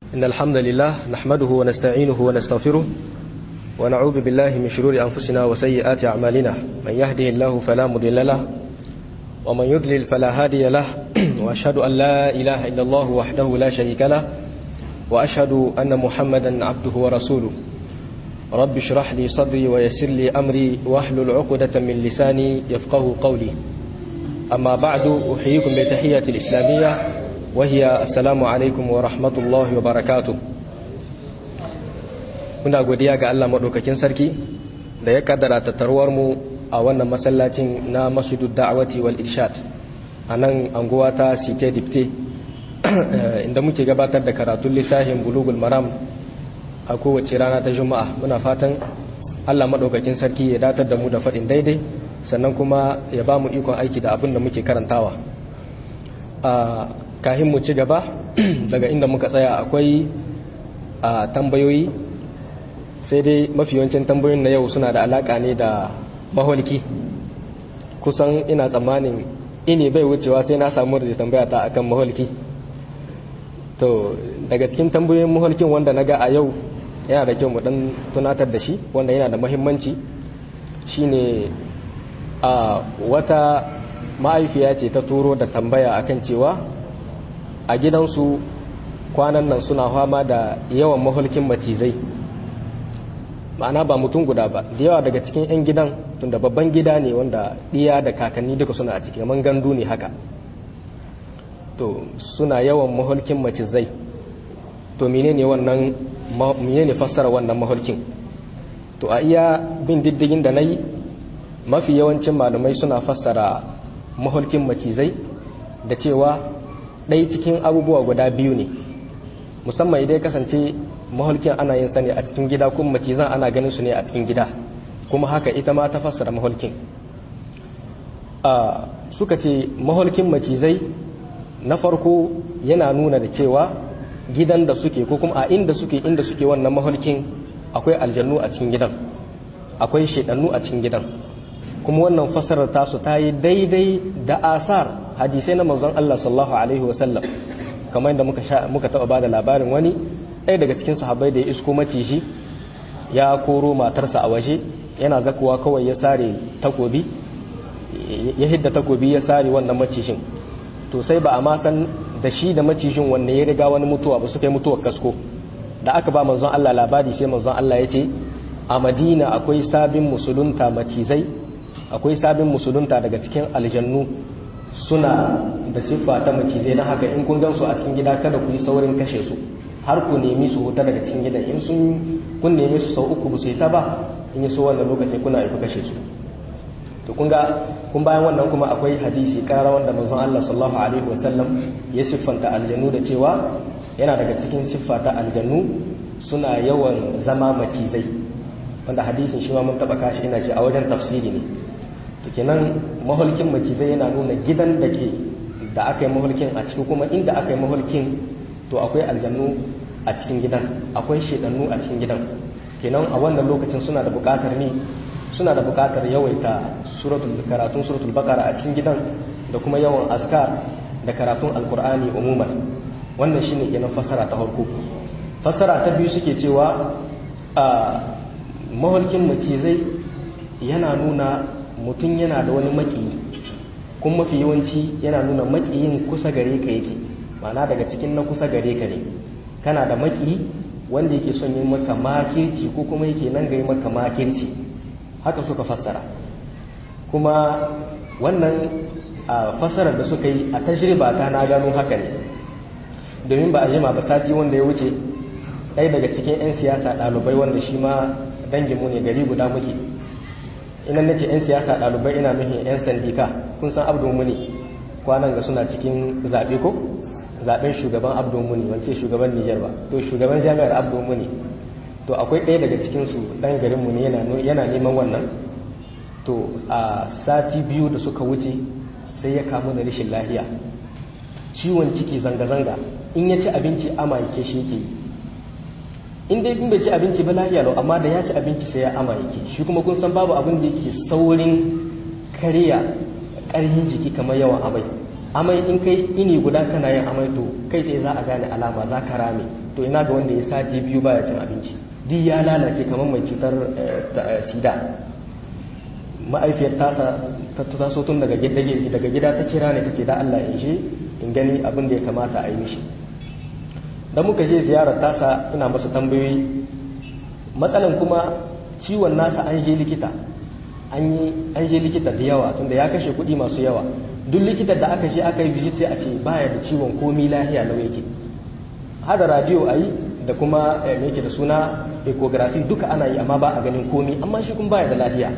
إن الحمد لله نحمده ونستعينه ونستغفره ونعوذ بالله من شرور أنفسنا وسيئات أعمالنا من يهده الله فلا مضل له ومن يضلل فلا هادي له وأشهد أن لا إله إلا الله وحده لا شريك له وأشهد أن محمدا عبده ورسوله رب اشرح لي صدري ويسر لي أمري واحلل عقدة من لساني يفقه قولي أما بعد أحييكم بتحية الإسلامية وهي السلام عليكم ورحمة الله وبركاته muna godiya ga Allah maɗaukakin sarki da ya kaddara tattaruwar mu a wannan masallacin na masjidud da'awati wal irshad a nan anguwa ta site dipte inda muke gabatar da karatun littafin bulugul maram a kowace rana ta juma'a muna fatan Allah maɗaukakin sarki ya datar da mu da faɗin daidai sannan kuma ya ba mu ikon aiki da abin da muke karantawa a kahin mu ci gaba daga inda muka tsaya akwai a tambayoyi sai dai mafi yawancin tambayoyin na yau suna da alaka ne da maholki kusan ina tsammanin ini bai wucewa sai na samu da tambaya ta akan maholki to daga cikin tambayoyin maholkin wanda na ga a yau yana da kyau mu dan tunatar da shi wanda yana da mahimmanci shine a wata ma'aifiya ce ta turo da tambaya akan cewa a gidansu kwanan nan suna fama da yawan maholkin macizai ma'ana ba mutum guda ba da yawa daga cikin 'yan gidan tunda babban gida ne wanda ɗiya da kakanni duka suna a ciki man gandu ne haka to suna yawan maholkin macizai to menene wannan menene fassara wannan maholkin to a iya bin diddigin da na yi mafi yawancin malamai suna fassara maholkin macizai da cewa ɗaya cikin abubuwa guda biyu ne musamman idan kasance maholkin ana yin sa ne a cikin gida kuma macizan ana ganin su ne a cikin gida kuma haka ita ma ta fassara maholkin suka ce maholkin macizai na farko yana nuna da cewa gidan da suke ko kuma a inda suke inda suke wannan maholkin akwai aljannu a cikin gidan akwai shedannu a cikin gidan kuma wannan fassarar tasu ta yi daidai da asar hadisai na manzon Allah sallallahu alaihi wasallam kamar yadda muka muka taba bada labarin wani ɗaya daga cikin sahabbai da ya isko maciji ya koro matarsa a waje yana zakuwa kawai ya sare takobi ya hidda takobi ya sare wannan macijin to sai ba a ma san da shi da macijin wanne ya riga wani mutuwa ba su kai mutuwar kasko da aka ba manzon Allah labari sai manzon Allah ya ce a Madina akwai sabin musulunta macizai akwai sabin musulunta daga cikin aljannu suna da siffa ta macizai na haka in kun gansu a cikin gida kada ku yi saurin kashe su har ku nemi su huta daga cikin gidan in sun kun nemi su sau uku ba su ta ba in yi so wannan lokaci kuna ifi kashe su to kun ga kun bayan wannan kuma akwai hadisi kara wanda manzon Allah sallallahu alaihi wasallam ya siffanta aljannu da cewa yana daga cikin siffa ta aljannu suna yawan zama macizai wanda hadisin shi ma mun taba kashi ina ce a wajen tafsiri ne to kenan mahulkin macizai yana nuna gidan da ke da aka yi mahulkin a ciki kuma inda aka yi mahulkin to akwai aljannu a cikin gidan akwai shedannu a cikin gidan kenan a wannan lokacin suna da bukatar ne suna da bukatar yawaita suratul karatun suratul baqara a cikin gidan da kuma yawan askar da karatun alqur'ani umuman wannan shine kenan fasara ta farko fasara ta biyu suke cewa a mahulkin macizai yana nuna mutum yana da wani makiyi kuma mafi yawanci yana nuna makiyin kusa gare ka yake mana daga cikin na kusa gare ka ne kana da maki wanda yake son yi maka makirci ko kuma yake nan gari maka makirci haka suka fassara kuma wannan a fassarar da suka yi a tajriba ta na gano haka ne domin ba a jima ba sati wanda ya wuce ɗaya daga cikin 'yan siyasa ɗalibai wanda shi ma danginmu ne gari guda muke ina nace 'yan siyasa ɗalibai ina nufin 'yan sandika kun san abdul muni kwanan ga suna cikin zaɓe ko zaben shugaban abdul muni wance shugaban nijar ba to shugaban jami'ar abdul muni to akwai ɗaya daga cikinsu ɗan garinmu ne yana neman wannan to a sati biyu da suka wuce sai ya kamu da rashin lahiya ciwon ciki zanga-zanga in ya ci abinci ama yake shi yake in dai in bai ci abinci ba lahiya lau amma da ya ci abinci sai ya ama yake shi kuma kun san babu abin da yake saurin kariya ƙarfin jiki kamar yawan amai amai in kai ini guda kana yin amai to kai sai za a gane alama za ka rame to ina ga wanda ya sati biyu baya cin abinci duk ya lalace kamar mai cutar sida ma'aifiyar tasa ta taso tun daga gida daga gida ta kira ne tace da Allah in je in gani abin da ya kamata a yi mishi da muka je ziyarar tasa ina masa tambayoyi matsalan kuma ciwon nasa an je likita an yi an je likita da yawa tunda ya kashe kuɗi masu yawa duk likitar da aka je aka yi visit sai a ce baya da ciwon komi lahiya lau yake hada radio a yi da kuma me yake da suna ecography duka ana yi amma ba a ganin komi amma shi kun baya da lafiya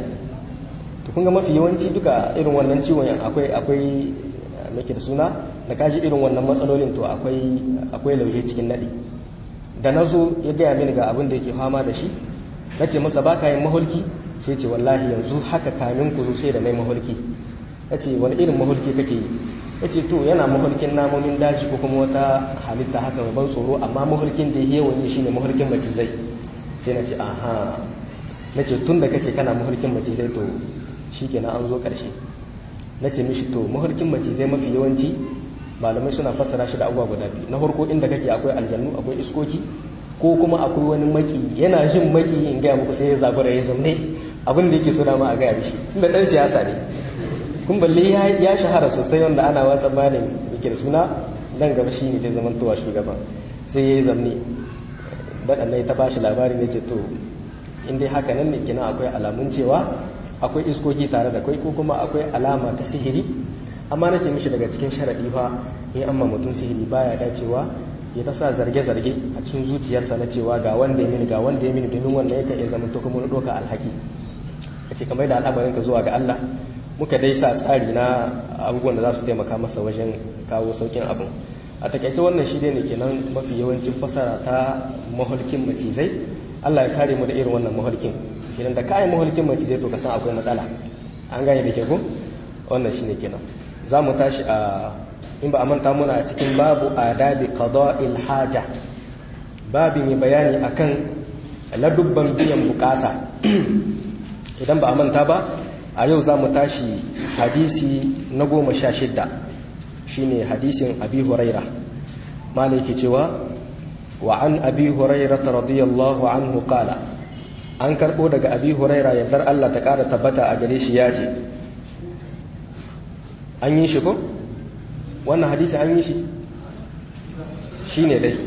to kun ga mafi yawanci duka irin wannan ciwon akwai akwai me yake da suna da kaji irin wannan matsalolin to akwai akwai lauje cikin nadi da nazo ya gaya mini ga abin da yake fama da shi nace masa baka yin mahulki sai ce wallahi yanzu haka kamin ku zo sai da mai mahulki nace wani irin mahulki kake yi yace to yana mahulkin namomin daji ko kuma wata halitta haka ban tsoro amma mahulkin da yawan yi shine mahulkin macizai sai nace aha nace tun da kace kana mahulkin macizai to shikenan an zo karshe nace mishi to mahulkin macizai mafi yawanci malamai suna fassara shi da abubuwa guda biyu na farko inda kake akwai aljannu akwai iskoki ko kuma akwai wani maki yana jin maki in gaya muku sai ya zabura ya zamne abin da yake so dama a gaya mishi tunda dan siyasa ne kun balle ya shahara sosai wanda ana watsa malin yake da suna nan gaba shi ne zai zama towa shugaban sai ya yi zamne daɗannai ta bashi labari ne ce to in dai haka nan ne kina akwai alamun cewa akwai iskoki tare da kai ko kuma akwai alama ta sihiri amma na ce mishi daga cikin sharaɗi fa in amma mutum sihiri baya dacewa ya ta sa zarge-zarge a cikin zuciyarsa na cewa ga wanda ya mini ga wanda ya mini domin wannan yakan iya zama to kuma ɗauka alhaki a ce kamar da al'amarin ka zuwa ga Allah muka dai sa tsari na abubuwan da za su taimaka masa wajen kawo saukin abin a takaice wannan shi ne kenan mafi yawancin fasara ta mahulkin macizai Allah ya kare mu da irin wannan mahulkin kenan da kayan mahulkin macizai to ka san akwai matsala an gane da ke ko wannan shine kenan za mu tashi a in ba a manta muna a cikin babu adabi qada'il haja babi mai bayani akan ladubban biyan bukata idan ba a manta ba a yau za mu tashi hadisi na goma sha shidda shi ne hadisin abi huraira malai ke cewa wa an abi huraira ta radiyallahu anhu kala an karɓo daga abi huraira yardar Allah ta ƙara tabbata a gare shi ya ce an yi shi ko? wannan hadisi an yi shi shi ne dai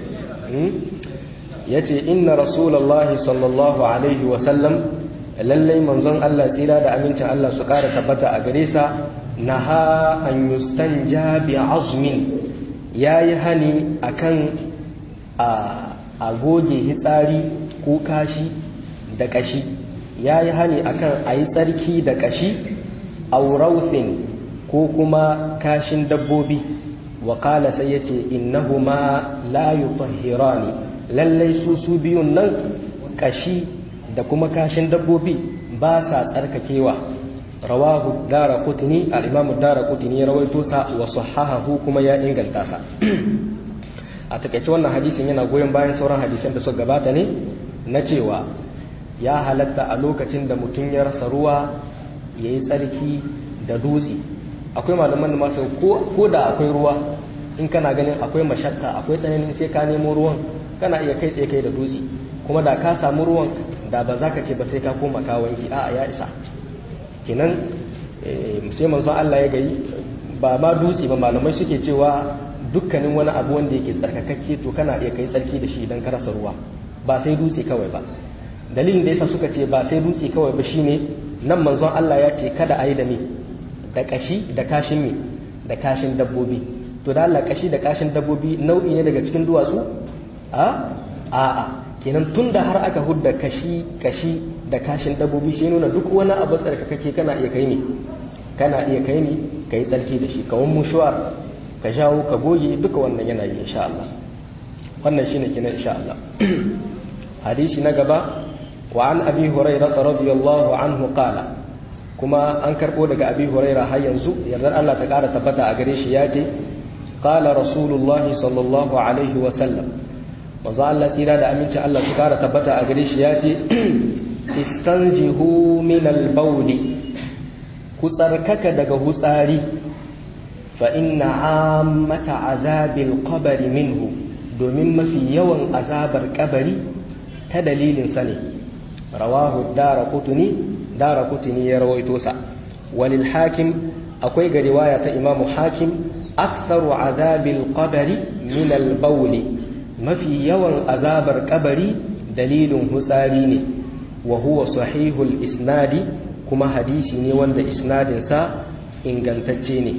ya ce inna rasulallah sallallahu alaihi wasallam lallai manzon Allah tsira da amincin Allah su ƙara tabbata a gare sa na ha an yustanja bi azmin ya yi hani akan a goge hitsari ko kashi da kashi ya yi hani akan a yi tsarki da kashi aurauthin ko kuma kashin dabbobi wakala sai ya ce innahuma la yutahhirani lallai su su biyun nan kashi da kuma kashin dabbobi ba sa tsarkakewa rawahu dara kutini al'imamu dara kutini ya rawaito sa wa sahahahu kuma ya inganta sa a takaice wannan hadisin yana goyon bayan sauran hadisan da suka gabata ne na cewa ya halatta a lokacin da mutum ya rasa ruwa ya yi tsarki da dutse akwai malaman da masu ko da akwai ruwa in kana ganin akwai mashakka akwai tsananin sai ka nemo ruwan kana iya kai tsaye kai da dutse kuma da ka samu ruwan da ba za ka ce ba sai ka koma ka wanki a ya isa kenan sai manzo Allah ya gayi ba ma dutse ba malamai suke cewa dukkanin wani abu wanda yake tsarkakakke to kana iya kai tsarki da shi idan ka rasa ruwa ba sai dutse kawai ba dalilin da yasa suka ce ba sai dutse kawai ba shine nan manzon Allah ya ce kada a yi da me da kashi da kashin me da kashin dabbobi to da Allah kashi da kashin dabbobi nau'i ne daga cikin duwatsu a a'a kenan tun da har aka hudda kashi kashi da kashin dabbobi shi nuna duk wani abu tsarkakake kana iya kai ne kana iya kai ne ka yi tsarki da shi kawon mushuwar ka jawo ka goge duka wannan yana yi insha Allah wannan shine kenan insha Allah hadisi na gaba wa an abi hurairah radiyallahu anhu qala kuma an karbo daga abi hurairah har yanzu yardar Allah ta kara tabbata a gare shi ya ce qala rasulullahi sallallahu alaihi wa sallam manzo Allah tsira da aminci Allah su kara tabbata a gare shi ya ce istanzihu min al-bawl ku tsarkaka daga hutsari fa inna ammata azabil qabr minhu domin mafi yawan azabar kabari ta dalilin sa ne rawahu daraqutni daraqutni ya rawaito sa walil hakim akwai ga riwaya ta imamu hakim aktharu azabil qabri min al bawli mafi yawan azabar kabari dalilin hutsari ne wa huwa sahihul isnadi kuma hadisi ne wanda isnadinsa ingantacce ne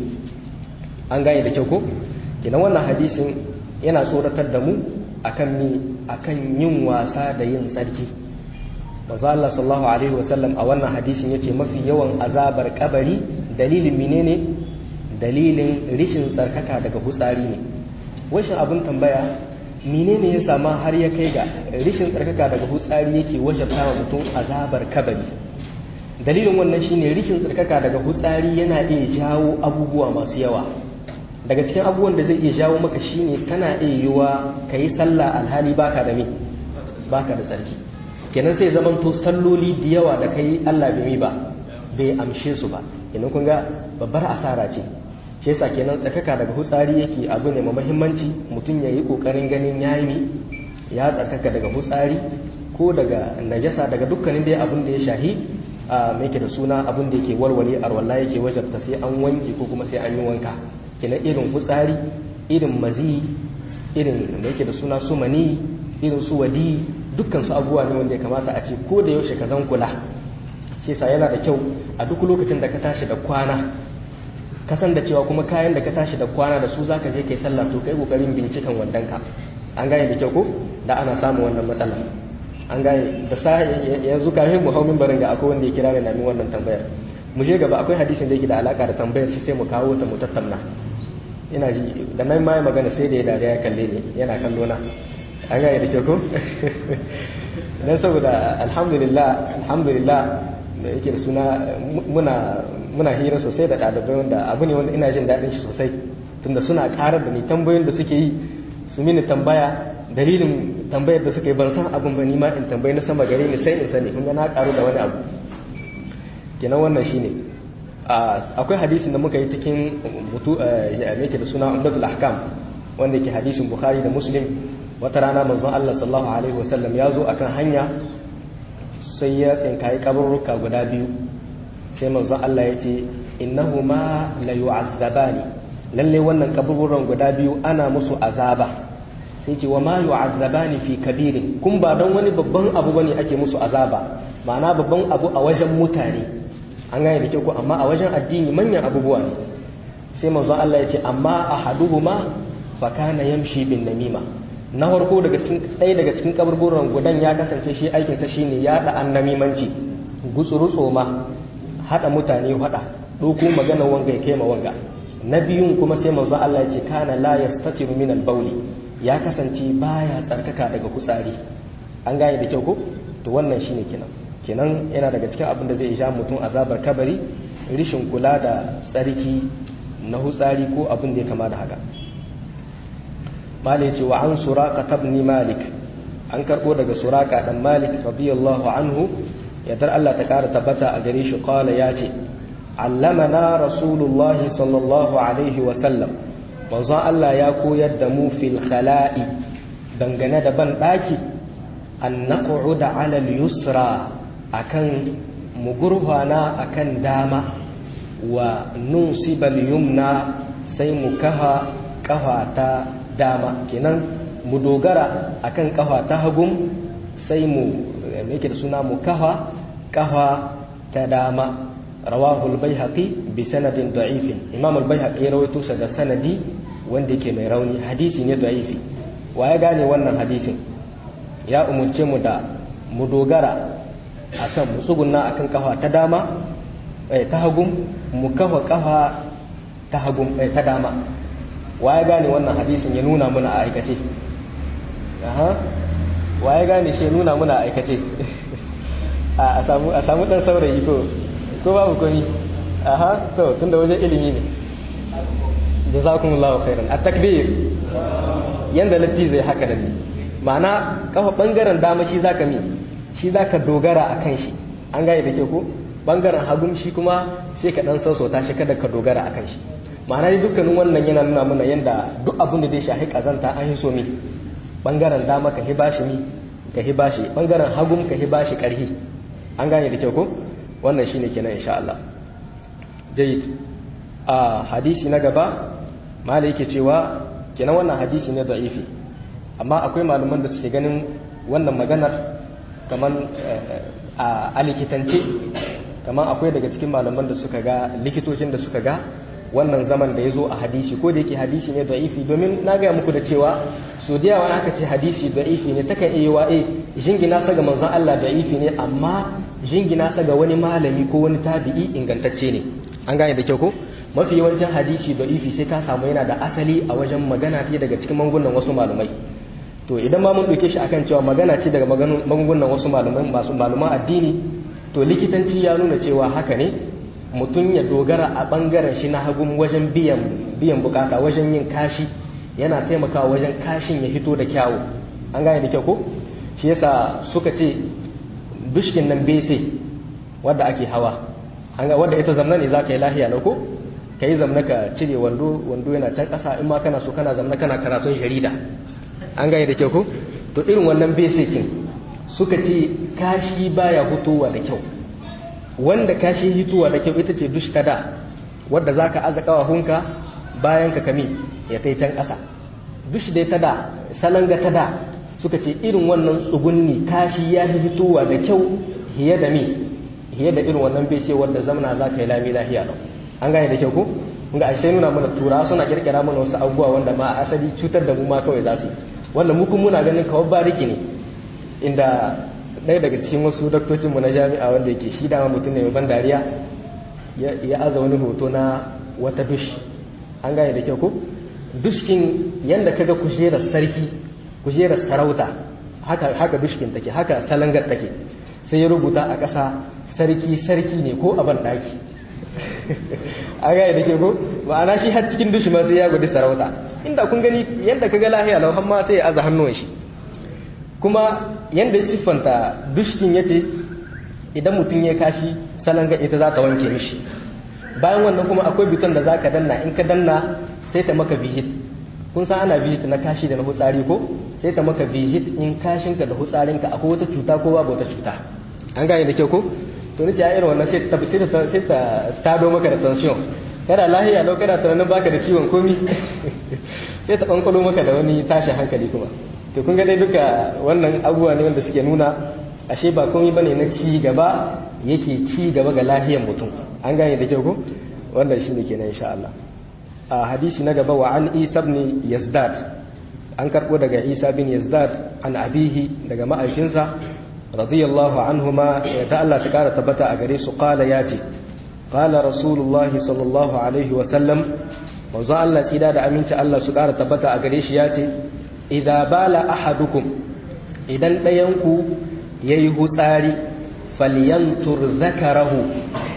an gane da kyau ko kenan wannan hadisin yana tsoratar da mu akan mi akan yin wasa da yin tsarki manzo Allah sallallahu alaihi wasallam a wannan hadisin yace mafi yawan azabar kabari dalilin menene dalilin rishin tsarkaka daga hutsari ne washin abin tambaya menene ya sama har ya kai ga rishin tsarkaka daga hutsari yake wajabta wa mutum azabar kabari dalilin wannan shine rishin tsarkaka daga hutsari yana iya jawo abubuwa masu yawa daga cikin abubuwan da zai iya jawo maka shine tana iya yiwa ka yi sallah alhali baka da me baka da tsarki kenan sai zamanto salloli da yawa da kai Allah bai mi ba bai amshe su ba kenan kun ga babbar asara ce shi yasa kenan tsarkaka daga hutsari yake abu ne mai muhimmanci mutum ya yi kokarin ganin yayi ya tsarkaka daga hutsari ko daga najasa daga dukkanin dai abin da ya shahi a mai da suna abin da yake warware arwalla yake wajabta sai an wanke ko kuma sai an yi wanka kenan irin hutsari irin mazi irin mai da suna su mani irin su wadi dukkan su abubuwa ne wanda ya kamata a ce ko da yaushe ka zan kula shi yasa yana da kyau a duk lokacin da ka tashi da kwana kasan da cewa kuma kayan da ka tashi da kwana da su zaka je kai sallah to kai kokarin bincikan wandanka an gane da kyau ko da ana samun wannan matsala an gane da sa yanzu kafin mu hau minbarin ga akwai wanda ya kira ni na min wannan tambayar mu je gaba akwai hadisin da yake da alaka da tambayar shi sai mu kawo ta mu tattauna ina ji da nan mai magana sai da ya dariya ya kalle ni yana kallo na an gane da kyau ko dan saboda alhamdulillah alhamdulillah da yake da suna muna muna hira sosai da ɗalibai wanda abu ne wanda ina jin daɗin shi sosai tunda suna ƙarar da ni tambayoyin da suke yi su mini tambaya dalilin tambayar da suka yi ban san abin ba ni ma in tambayi na sama gare ni sai in sani kun ga na ƙaru da wani abu kenan wannan shine akwai hadisin da muka yi cikin mutu yake da suna umdatul ahkam wanda yake hadisin bukhari da muslim wata rana manzon Allah sallallahu alaihi wasallam ya zo akan hanya sai ya tsinkayi kaburruka guda biyu sai manzon Allah ya ce innahuma la yu'azzabani lalle wannan kaburburan guda biyu ana musu azaba sai ce wa ma yu'azzabani fi kabirin kun ba don wani babban abu bane ake musu azaba ma'ana babban abu a wajen mutane an gane da kyau ko amma a wajen addini manyan abubuwa ne sai manzon Allah ya ce amma ahaduhuma fa kana yamshi bin namima na farko daga cikin ɗaya daga cikin kaburburan gudan ya kasance shi aikinsa shine yaɗa annamimanci gutsuru ma haɗa mutane haɗa ɗauko magana wanga ya kai ma wanga na biyun kuma sai manzo Allah ya ce kana la yastatiru min al-bawli ya kasance baya tsarkaka daga kutsari an gane da kyau ko to wannan shine kenan kenan yana daga cikin abin da zai ja mutum azabar kabari rishin kula da tsarki na hutsari ko abin da ya kama da haka malai ce wa an suraka tabni malik an karbo daga suraka dan malik radiyallahu anhu yadda Allah ta kara tabbata a gare shi qala ya ce allamana rasulullah sallallahu alaihi wa sallam manzon Allah ya koyar da mu fil khala'i dangane da ban daki an naq'uda ala al yusra akan mugurhana akan dama wa nunsibal yumna sai mu kaha kafa ta dama kenan mu dogara akan kafa ta hagum sai mu yake da suna mu kafa kafa ta dama rawahu al-baihaqi bi sanadin da'ifin imam al-baihaqi ya rawaito sa da sanadi wanda yake mai rauni hadisi ne da'ifi wa ya gane wannan hadisin ya umurce mu da mu dogara akan mu tsugunna akan kafa ta dama eh, ta hagum mu kafa kafa ta hagum eh, ta dama wa ya gane wannan hadisin ya nuna muna a aikace aha wa ya gane shi ya nuna muna a aikace a samu a samu dan saurayi ko ko babu komi aha to tunda wajen ilimi ne jazakumullahu khairan at-takbir yanda latti zai haka da ni ma'ana kafa bangaren dama shi zaka mi shi zaka dogara akan shi an gane da ke ko bangaren hagun shi kuma sai ka dan sassauta shi kada ka dogara akan shi ma'ana dai dukkanin wannan yana nuna mana yanda duk abin da zai shahi kazanta an yi so mi bangaren dama ka hiba shi mi ka hiba shi bangaren hagum ka hiba shi karhi an gane da kyau ko wannan shine kenan insha Allah jayyid a hadisi na gaba malai yake cewa kenan wannan hadisi ne da'ifi amma akwai malaman da suke ganin wannan maganar kamar a likitance kamar akwai daga cikin malaman da suka ga likitocin da suka ga wannan zaman da ya zo a hadisi ko da yake hadisi ne da'ifi domin na gaya muku da cewa so da yawa aka ce hadisi da'ifi ne takan iya wa eh jingina sa ga manzon Allah da'ifi ne amma jingina sa ga wani malami ko wani tabi'i ingantacce ne an gane da kyau ko mafi yawancin hadisi da'ifi sai ka samu yana da asali a wajen magana ce daga cikin magungunan wasu malamai to idan ma mun ɗauke shi akan cewa magana ce daga magungunan wasu malamai masu malaman addini to likitanci ya nuna cewa haka ne mutum ya dogara a ɓangaren shi na hagun wajen biyan biyan bukata wajen yin kashi yana taimakawa wajen kashin ya hito da kyawu an gane da kyau ko shi yasa suka ce bishkin nan bese wadda ake hawa an ga wadda ita zamna ne zaka yi lahiya na ko ka yi zamna ka cire wando wando yana can ƙasa in ma kana so kana zamna kana karatun jarida an gane da kyau ko to irin wannan basikin suka ce kashi baya hutowa da kyau wanda kashi hitowa da kyau ita ce dush tada wadda zaka aza kawahunka bayan ka kami ya tai can ƙasa dush dai tada salanga tada suka ce irin wannan tsugunni kashi ya hitowa da kyau hiye da mi hiye da irin wannan bese wadda zamana zaka yi lami lahiya lau an gane da kyau ko ga ashe nuna mana tura suna kirkira mana wasu abubuwa wanda ma asali cutar da mu ma kawai za su wanda mu kuma muna ganin kawai bariki ne inda ɗaya daga cikin wasu daktocin mu na jami'a wanda yake shi dama mutum ne mai ban dariya ya aza wani hoto na wata dush an gane da kyau ko dushkin yanda kaga kujerar sarki kujerar sarauta haka haka dushkin take haka salangar take sai ya rubuta a ƙasa sarki sarki ne ko a ban ɗaki a gaya da ke ko ma'ana shi har cikin dushi ma sai ya gudu sarauta inda kun gani yadda ka ga lahiya lau har ma sai ya aza hannun shi kuma yadda ya siffanta dushkin ya ce idan mutum ya kashi salon ga ita za ta wanke mishi bayan wannan kuma akwai biton da za ka danna in ka danna sai ta maka visit kun san ana visit na kashi da na hutsari ko sai ta maka visit in kashinka da hutsarinka akwai wata cuta ko babu wata cuta an gane da kyau ko to nace a irin wannan sai ta sai ta sai ta tado maka da tension kana lahiya lau kana tunanin baka da ciwon komi sai ta kankalo maka da wani tashin hankali kuma to kun ga dai duka wannan abubuwa ne wanda suke nuna ashe ba komai bane na ci gaba yake ci gaba ga lahiyar mutum an gane da kyau ko wannan shine kenan insha Allah a hadisi na gaba wa an Isa ibn Yazdad an karbo daga Isa bin Yazdad an abihi daga ma'aikinsa radiyallahu anhuma da Allah ta kara tabbata a gare su qala yace qala rasulullahi sallallahu alaihi wa sallam manzo Allah tsida da aminci Allah su kara tabbata a gare shi yace idza bala ahadukum idan ɗayan ku yayi hutsari falyantur zakarahu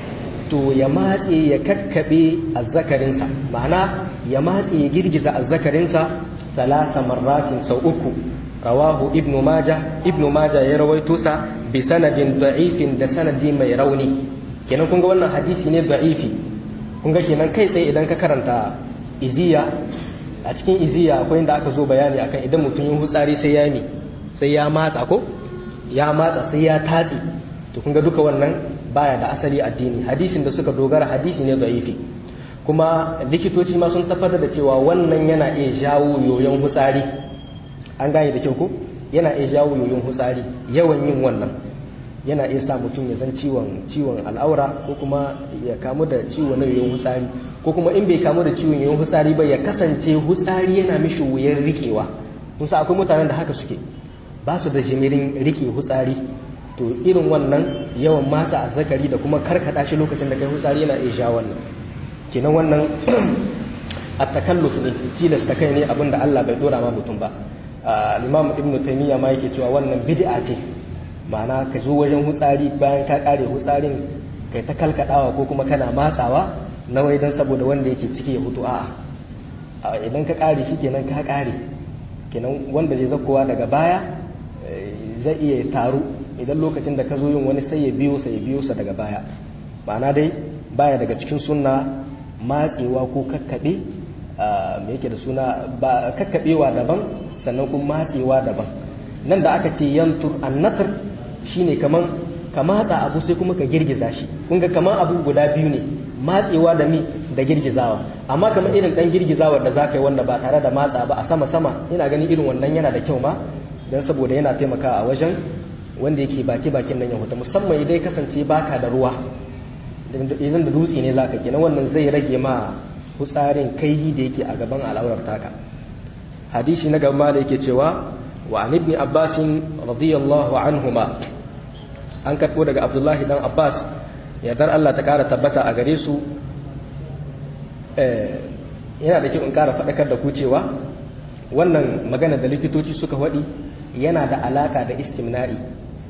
to ya matse ya kakkabe azzakarinsa ma'ana ya matse ya girgiza azzakarinsa salasa marratin sau uku rawahu ibnu maja ibnu maja ya rawaito sa bi sanadin da'ifin da sanadi mai rauni kenan kun ga wannan hadisi ne da'ifi kun ga kenan kai tsaye idan ka karanta iziya a cikin iziya akwai inda aka zo bayani akan idan mutum yin hutsari sai ya mi sai ya matsa ko ya matsa sai ya tatsi to kun ga duka wannan baya da asali addini hadisin da suka dogara hadisi ne da'ifi kuma likitoci ma sun tabbatar da cewa wannan yana iya jawo yoyon hutsari an gane da kyau ko yana iya jawo yoyon hutsari yawan yin wannan yana iya sa mutum ya zan ciwon ciwon al'aura ko kuma ya kamu da ciwon yoyon hutsari ko kuma in bai kamu da ciwon yoyon hutsari ba ya kasance hutsari yana mishi wuyar rikewa musa akwai mutanen da haka suke ba su da jimirin rike hutsari to irin wannan yawan masa azzakari da kuma karkada shi lokacin da kai hutsari yana iya sha wannan kenan wannan at-takalluf ne tilasta kai ne abinda Allah bai dora ma mutum ba al-Imam Ibn Taymiyyah ma yake cewa wannan bid'a ce ma'ana ka zo wajen hutsari bayan ka kare hutsarin kai ta kalkadawa ko kuma kana matsawa na wai dan saboda wanda yake ciki ya hutu a'a idan ka kare shi kenan ka kare kenan wanda zai zakkowa daga baya zai iya taru idan lokacin da ka zo yin wani sai ya biyo sa ya biyo sa daga baya ma'ana dai baya daga cikin sunna matsewa ko kakkaɓe me yake da suna ba kakkaɓewa daban sannan kuma matsewa daban nan da aka ce yantur annatur shine kaman ka matsa abu sai kuma ka girgiza shi kun ga kaman abu guda biyu ne matsewa da mi da girgizawa amma kamar irin dan girgizawar da zaka yi wanda ba tare da matsa ba a sama sama ina ganin irin wannan yana da kyau ma dan saboda yana taimakawa a wajen wanda yake baki bakin nan ya huta musamman idan kasance baka da ruwa idan da dutse ne zaka kenan wannan zai rage ma hutsarin kai da yake a gaban al'aurar taka hadisi na gaba da yake cewa wa an ibn abbas radiyallahu anhuma an karbo daga abdullahi dan abbas yardar Allah ta kara tabbata a gare su yana da kyau in kara faɗakar da ku cewa wannan magana da likitoci suka faɗi yana da alaka da istimna'i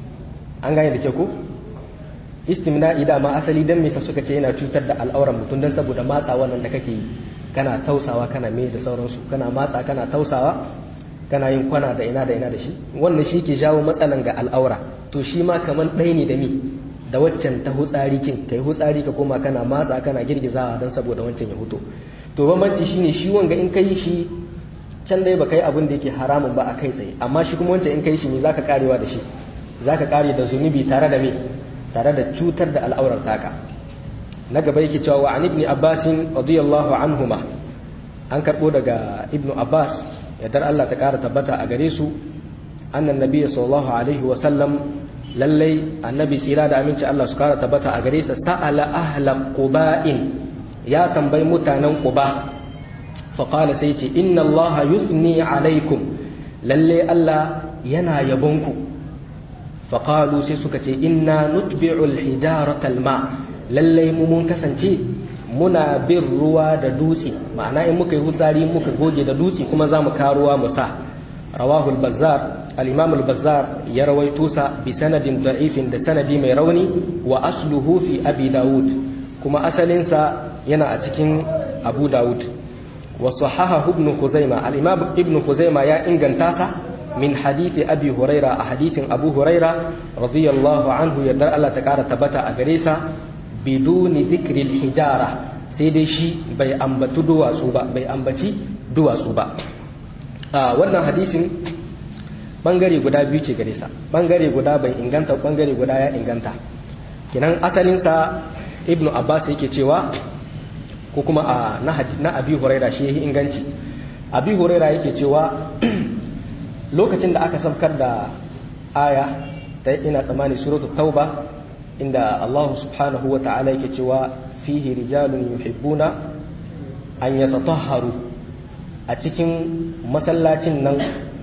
an gane da kyau ko istimna'i dama asali dan me suka ce yana cutar da al'auran mutum dan saboda matsa wannan da kake yi kana tausawa kana me da sauransu kana matsa kana tausawa kana yin kwana da ina da ina da shi wannan shi ke jawo matsalan ga al'aura to shi ma kaman ɗaya ne da mi da waccan ta hutsari kin kai hutsari ka koma kana matsa kana girgizawa dan saboda wancan ya huto to bambanci shine shi wanga in kai shi can dai baka yi abin da yake haramun ba a kai tsaye amma shi kuma wancan in kai shi ne zaka karewa da shi zaka kare da zunubi tare da me tare da cutar da al'aurar taka na gaba yake cewa wa an ibn abbas radiyallahu anhuma an karbo daga ibnu abbas yadda Allah ta kara tabbata a gare su annan nabiy sallallahu alaihi wa sallam lallai annabi tsira da aminci Allah su kara tabbata a gare sa sa'ala ahla quba'in ya tambayi mutanen quba fa qala sai ce inna Allah yusni alaikum lalle Allah yana yabonku fa qalu sai suka ce inna nutbi'u al-hijarata al-ma' lallai mu mun kasance muna bin ruwa da dutse ma'ana in muka yi hutsari muka goge da dutse kuma za mu karuwa mu sa rawahu al-bazzar al-imam al-bazzar ya rawaito sa bi sanadin da'ifin da sanadi mai rauni wa asluhu fi abi daud kuma asalin sa yana a cikin abu daud wa sahahahu ibn khuzaima al-imam ibn khuzaima ya inganta sa min hadithi abi huraira a hadisin abu huraira radiyallahu anhu yardar Allah ta kara tabbata a gare sa biduni zikril hijara sai dai shi bai ambaci duwatsu ba bai ambaci duwatsu ba a wannan hadisin bangare guda biyu ce gare sa bangare guda bai inganta bangare guda ya inganta kinan asalin sa ibnu abbas yake cewa ko kuma a na abi huraira shi yake inganci abi huraira yake cewa lokacin da aka saukar da aya ta ina tsammani suratul tauba inda Allah subhanahu wa ta'ala yake cewa fihi rijalun yuhibbuna an yatatahharu a cikin masallacin nan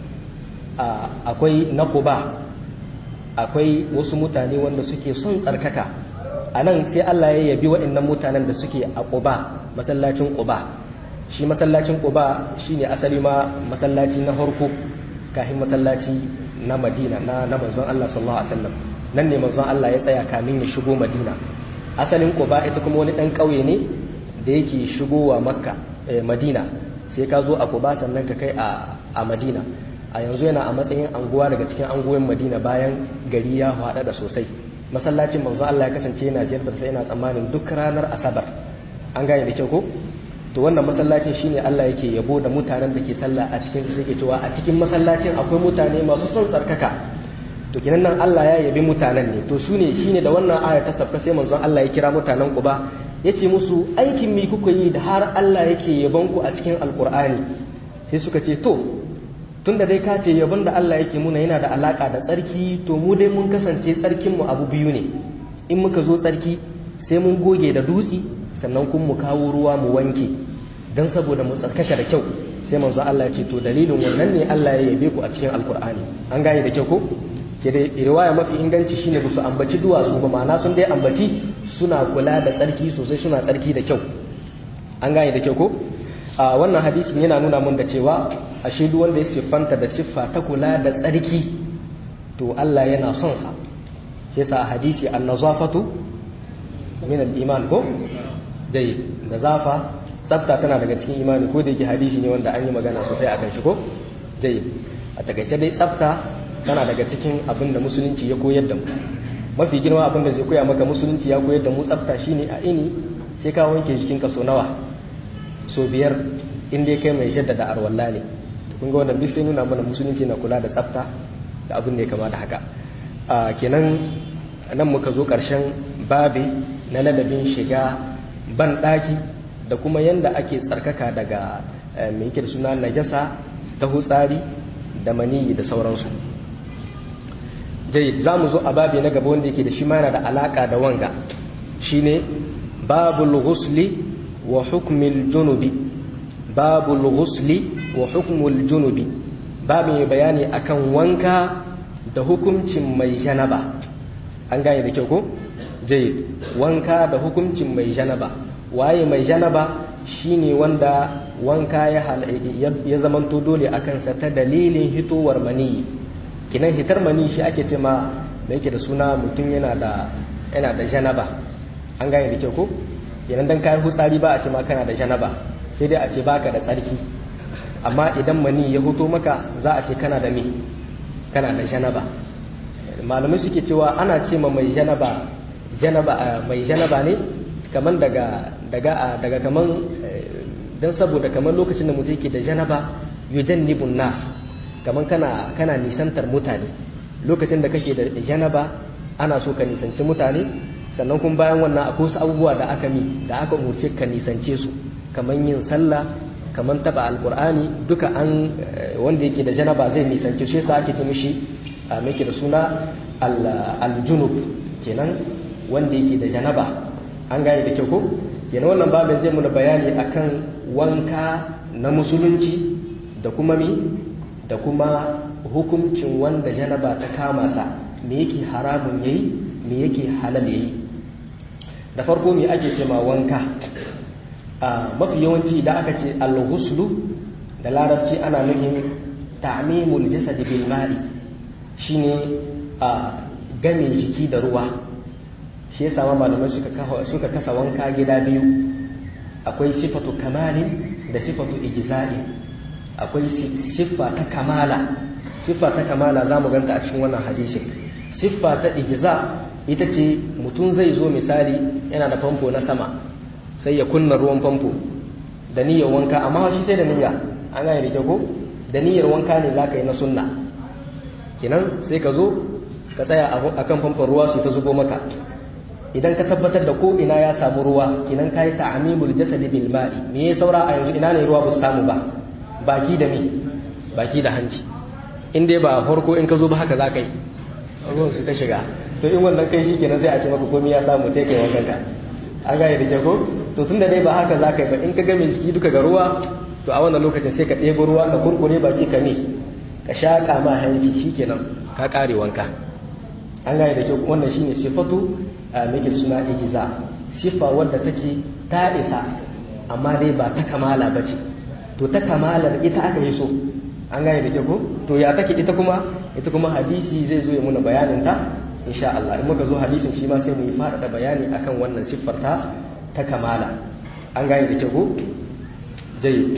akwai na Quba akwai wasu mutane wanda suke son tsarkaka a nan sai Allah ya yabi waɗannan mutanen da suke a Quba masallacin Quba shi masallacin Quba shine asali ma masallaci na farko kafin masallaci na Madina na na manzon Allah sallallahu alaihi wasallam nan ne manzon Allah ya tsaya kamin ya shigo Madina asalin Quba ita kuma wani dan kauye ne da yake shigowa Makka Madina sai ka zo a Quba sannan ka kai a a Madina a yanzu yana a matsayin anguwa daga cikin anguwan Madina bayan gari ya hada da sosai masallacin manzon Allah ya kasance yana ziyartar sai yana tsammanin duk ranar Asabar an gane da kyau ko to wannan masallacin shine Allah yake yabo da mutanen da ke sallah a cikin su yake cewa a cikin masallacin akwai mutane masu son tsarkaka to kinan nan Allah ya yabi mutanen ne to sune shine da wannan aya ta sabka sai manzon Allah ya kira mutanen Quba yace musu aikin mi kuka yi da har Allah yake yabon ku a cikin alkur'ani sai suka ce to tunda dai ka ce yabon da Allah yake muna yana da alaka da tsarki to mu dai mun kasance tsarkin mu abu biyu ne in muka zo tsarki sai mun goge da dutsi sannan kun mu kawo ruwa mu wanke dan saboda mu tsarkaka da kyau sai manzo Allah ya ce to dalilin wannan ne Allah ya yabe ku a cikin alkur'ani an gane da kyau ko ke da riwaya mafi inganci shine ba su ambaci duwatsu ba ma'ana sun dai ambaci suna kula da tsarki sosai suna tsarki da kyau an gane da kyau ko a wannan hadisin yana nuna mun da cewa ashe duk wanda ya siffanta da siffa ta kula da tsarki to Allah yana son sa shi yasa a hadisi an-nazafatu min al-iman ko dai da zafa tsafta tana daga cikin imani ko da yake hadisi ne wanda an yi magana sosai akan shi ko dai a takaice dai tsafta tana daga cikin abin da musulunci ya koyar da mu mafi girma abin da zai koya maka musulunci ya koyar da mu tsafta shine a ini sai ka wanke jikin ka so nawa so biyar in dai kai mai jaddada arwalla ne kun ga wannan duk sai nuna mana musulunci na kula da tsafta da abin da ya kama da haka kenan nan muka zo ƙarshen babi na ladabin shiga ban ɗaki da kuma yanda ake tsarkaka daga mai yake da suna najasa ta hutsari da maniyi da sauransu jai za mu zo a babi na gaba wanda yake da shi ma yana da alaƙa da wanga shine babul ghusli wa hukmil junubi babul ghusli wa hukmul junubi babu mai bayani akan wanka da hukuncin mai janaba an gane da kyau ko jai wanka da hukuncin mai janaba waye mai janaba shine wanda wanka ya, ya zamanto dole a kansa ta dalilin hitowar maniyi kinan hitar maniyi shi ake ce ma da yake da suna mutum yana da yana da janaba an gane da kyau ko kenan dan kai hutsari ba a ce ma kana da janaba sai dai a ce baka da tsarki amma idan mani ya hoto maka za a ce kana da me kana da janaba malamai suke cewa ana ce ma mai janaba janaba mai janaba ne kaman daga daga daga kaman dan saboda kaman lokacin da mutum yake da janaba yujannibun nas kaman kana kana nisantar mutane lokacin da kake da janaba ana so ka nisanci mutane sannan kuma bayan wannan akwai wasu abubuwa da aka mi da aka umurce ka nisance su kaman yin sallah kaman taba alqur'ani duka an wanda yake da janaba zai nisance shi yasa ake ce mishi muke da suna al-junub kenan wanda yake da janaba an gane da kyau ko kenan wannan babin zai muna bayani akan wanka na musulunci da kuma mi da kuma hukuncin wanda janaba ta kama sa me yake haramun yayi me yake halal yayi da farko me ake ce ma wanka a mafi yawanci da aka ce al-ghuslu da larabci ana nufin ta'mimul jasad bil ma'i shine a game jiki da ruwa shi yasa ma malamai suka suka kasa wanka gida biyu akwai sifatu kamalin da sifatu ijza'i akwai siffa ta kamala siffa ta kamala zamu ganta a cikin wannan hadisin siffa ta ijza ita ce mutum zai zo misali yana da famfo na sama sai ya kunna ruwan famfo da niyyar wanka amma shi sai da niyya an gane da ko da niyyar wanka ne zaka yi na sunna kenan sai ka zo ka tsaya a kan famfon ruwa su ta zubo maka idan ka tabbatar da ko ina ya samu ruwa kenan ka yi ta'amimul jasadi bil ma'i me ya saura a yanzu ina ne ruwa ba su samu ba baki da me baki da hanci in dai ba farko in ka zo ba haka za ka yi ruwan su ta shiga to in wannan kai shi kenan sai a ce maka komai ya samu sai kai wankan ka an gane da ko to tun da dai ba haka za ka yi ba in ka game jiki duka ga ruwa to a wannan lokacin sai ka ɗebo ruwa ka kurkure baki ka ne ka shaƙa ma hanci shi kenan ka ƙare wanka an gane da kyau wannan shine sifatu a make suna ijiza sifa wadda take ta isa amma dai ba ta kamala ba ce to ta kamalar ita aka yi so an gane da kyau ko to ya take ita kuma ita kuma hadisi zai zo ya muna bayanin ta insha Allah in muka zo hadisin shi ma sai mu yi faɗaɗa bayani akan wannan siffar ta ta kamala an gane da kyau ko jai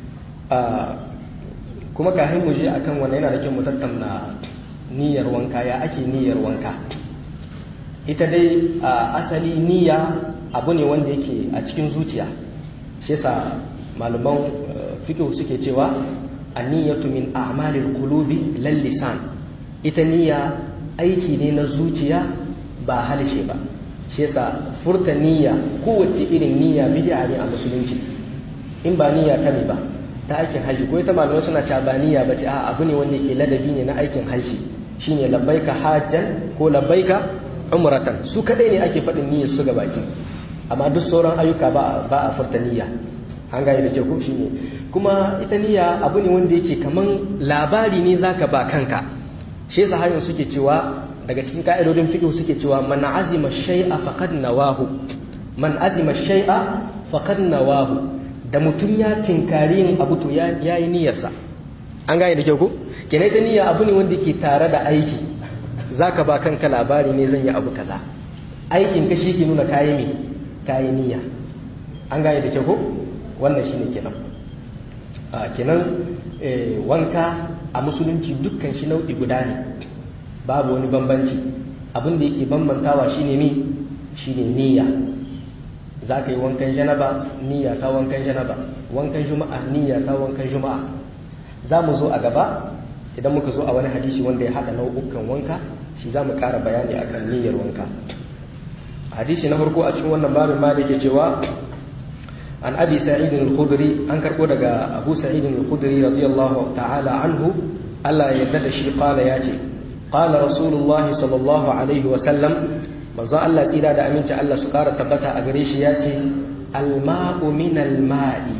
kuma kafin mu je akan wannan yana da kyau mu tattauna niyyar wanka ya ake niyyar wanka ita dai asali niyya abu ne wanda yake a cikin zuciya shi yasa malaman fiqh suke cewa an-niyyatu min a'malil qulubi lal lisan ita niyya aiki ne na zuciya ba halshe ba shi yasa furta niyya kowace irin niyya bid'a ne a musulunci in ba niyya ta ne ba ta aikin haji ko ita malamai suna cewa ba niyya ba ce a abu ne wanda yake ladabi ne na aikin haji shine labbaika hajjan ko labbaika umratan su kadai ne ake faɗin niyyar su ga baki amma duk sauran ayyuka ba ba a furta niyya an gane da ke ko shine kuma ita niyya abu ne wanda yake kaman labari ne zaka ba kanka shi yasa hayin suke cewa daga cikin ka'idodin fiqh suke cewa man azima shay'a faqad nawahu man azima shay'a faqad nawahu da mutum ya tinkari yin abu to ya yi niyyarsa an gane da kyau ko kenan ita niyya abu ne wanda ke tare da aiki zaka ba kanka labari ne zan yi abu kaza aikin ka shi ke nuna kayi me kayi niyya an gane da kyau ko wannan shine kenan a kenan wanka a musulunci dukkan shi nau'i guda ne babu wani bambanci abin da yake bambantawa shine me shine niyya za ka yi wankan janaba niyya ta wankan janaba wankan juma'a niyya ta wankan juma'a za mu zo a gaba idan muka zo a wani hadisi wanda ya haɗa nau'ukan wanka shi za mu ƙara bayani akan niyyar wanka hadisi na farko a cikin wannan babin ma da ke cewa an abi sa'id al-khudri an karbo daga abu sa'id al-khudri radiyallahu ta'ala anhu Allah ya yarda da shi qala ya ce qala rasulullahi sallallahu alaihi wa sallam manzo Allah tsira da aminci Allah su ƙara tabbata a gare shi ya ce al-ma'u min al-ma'i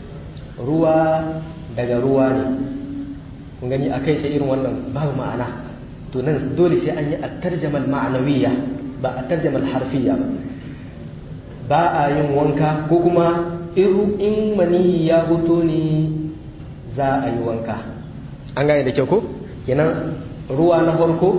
ruwa daga ruwa ne kun gani akai sai irin wannan babu ma'ana to nan dole sai an yi at-tarjama al-ma'nawiyya ba at-tarjama al-harfiyya ba ba a yin wanka ko kuma in mani ya hoto ne za a yi wanka an gane da kyau ko kenan ruwa na farko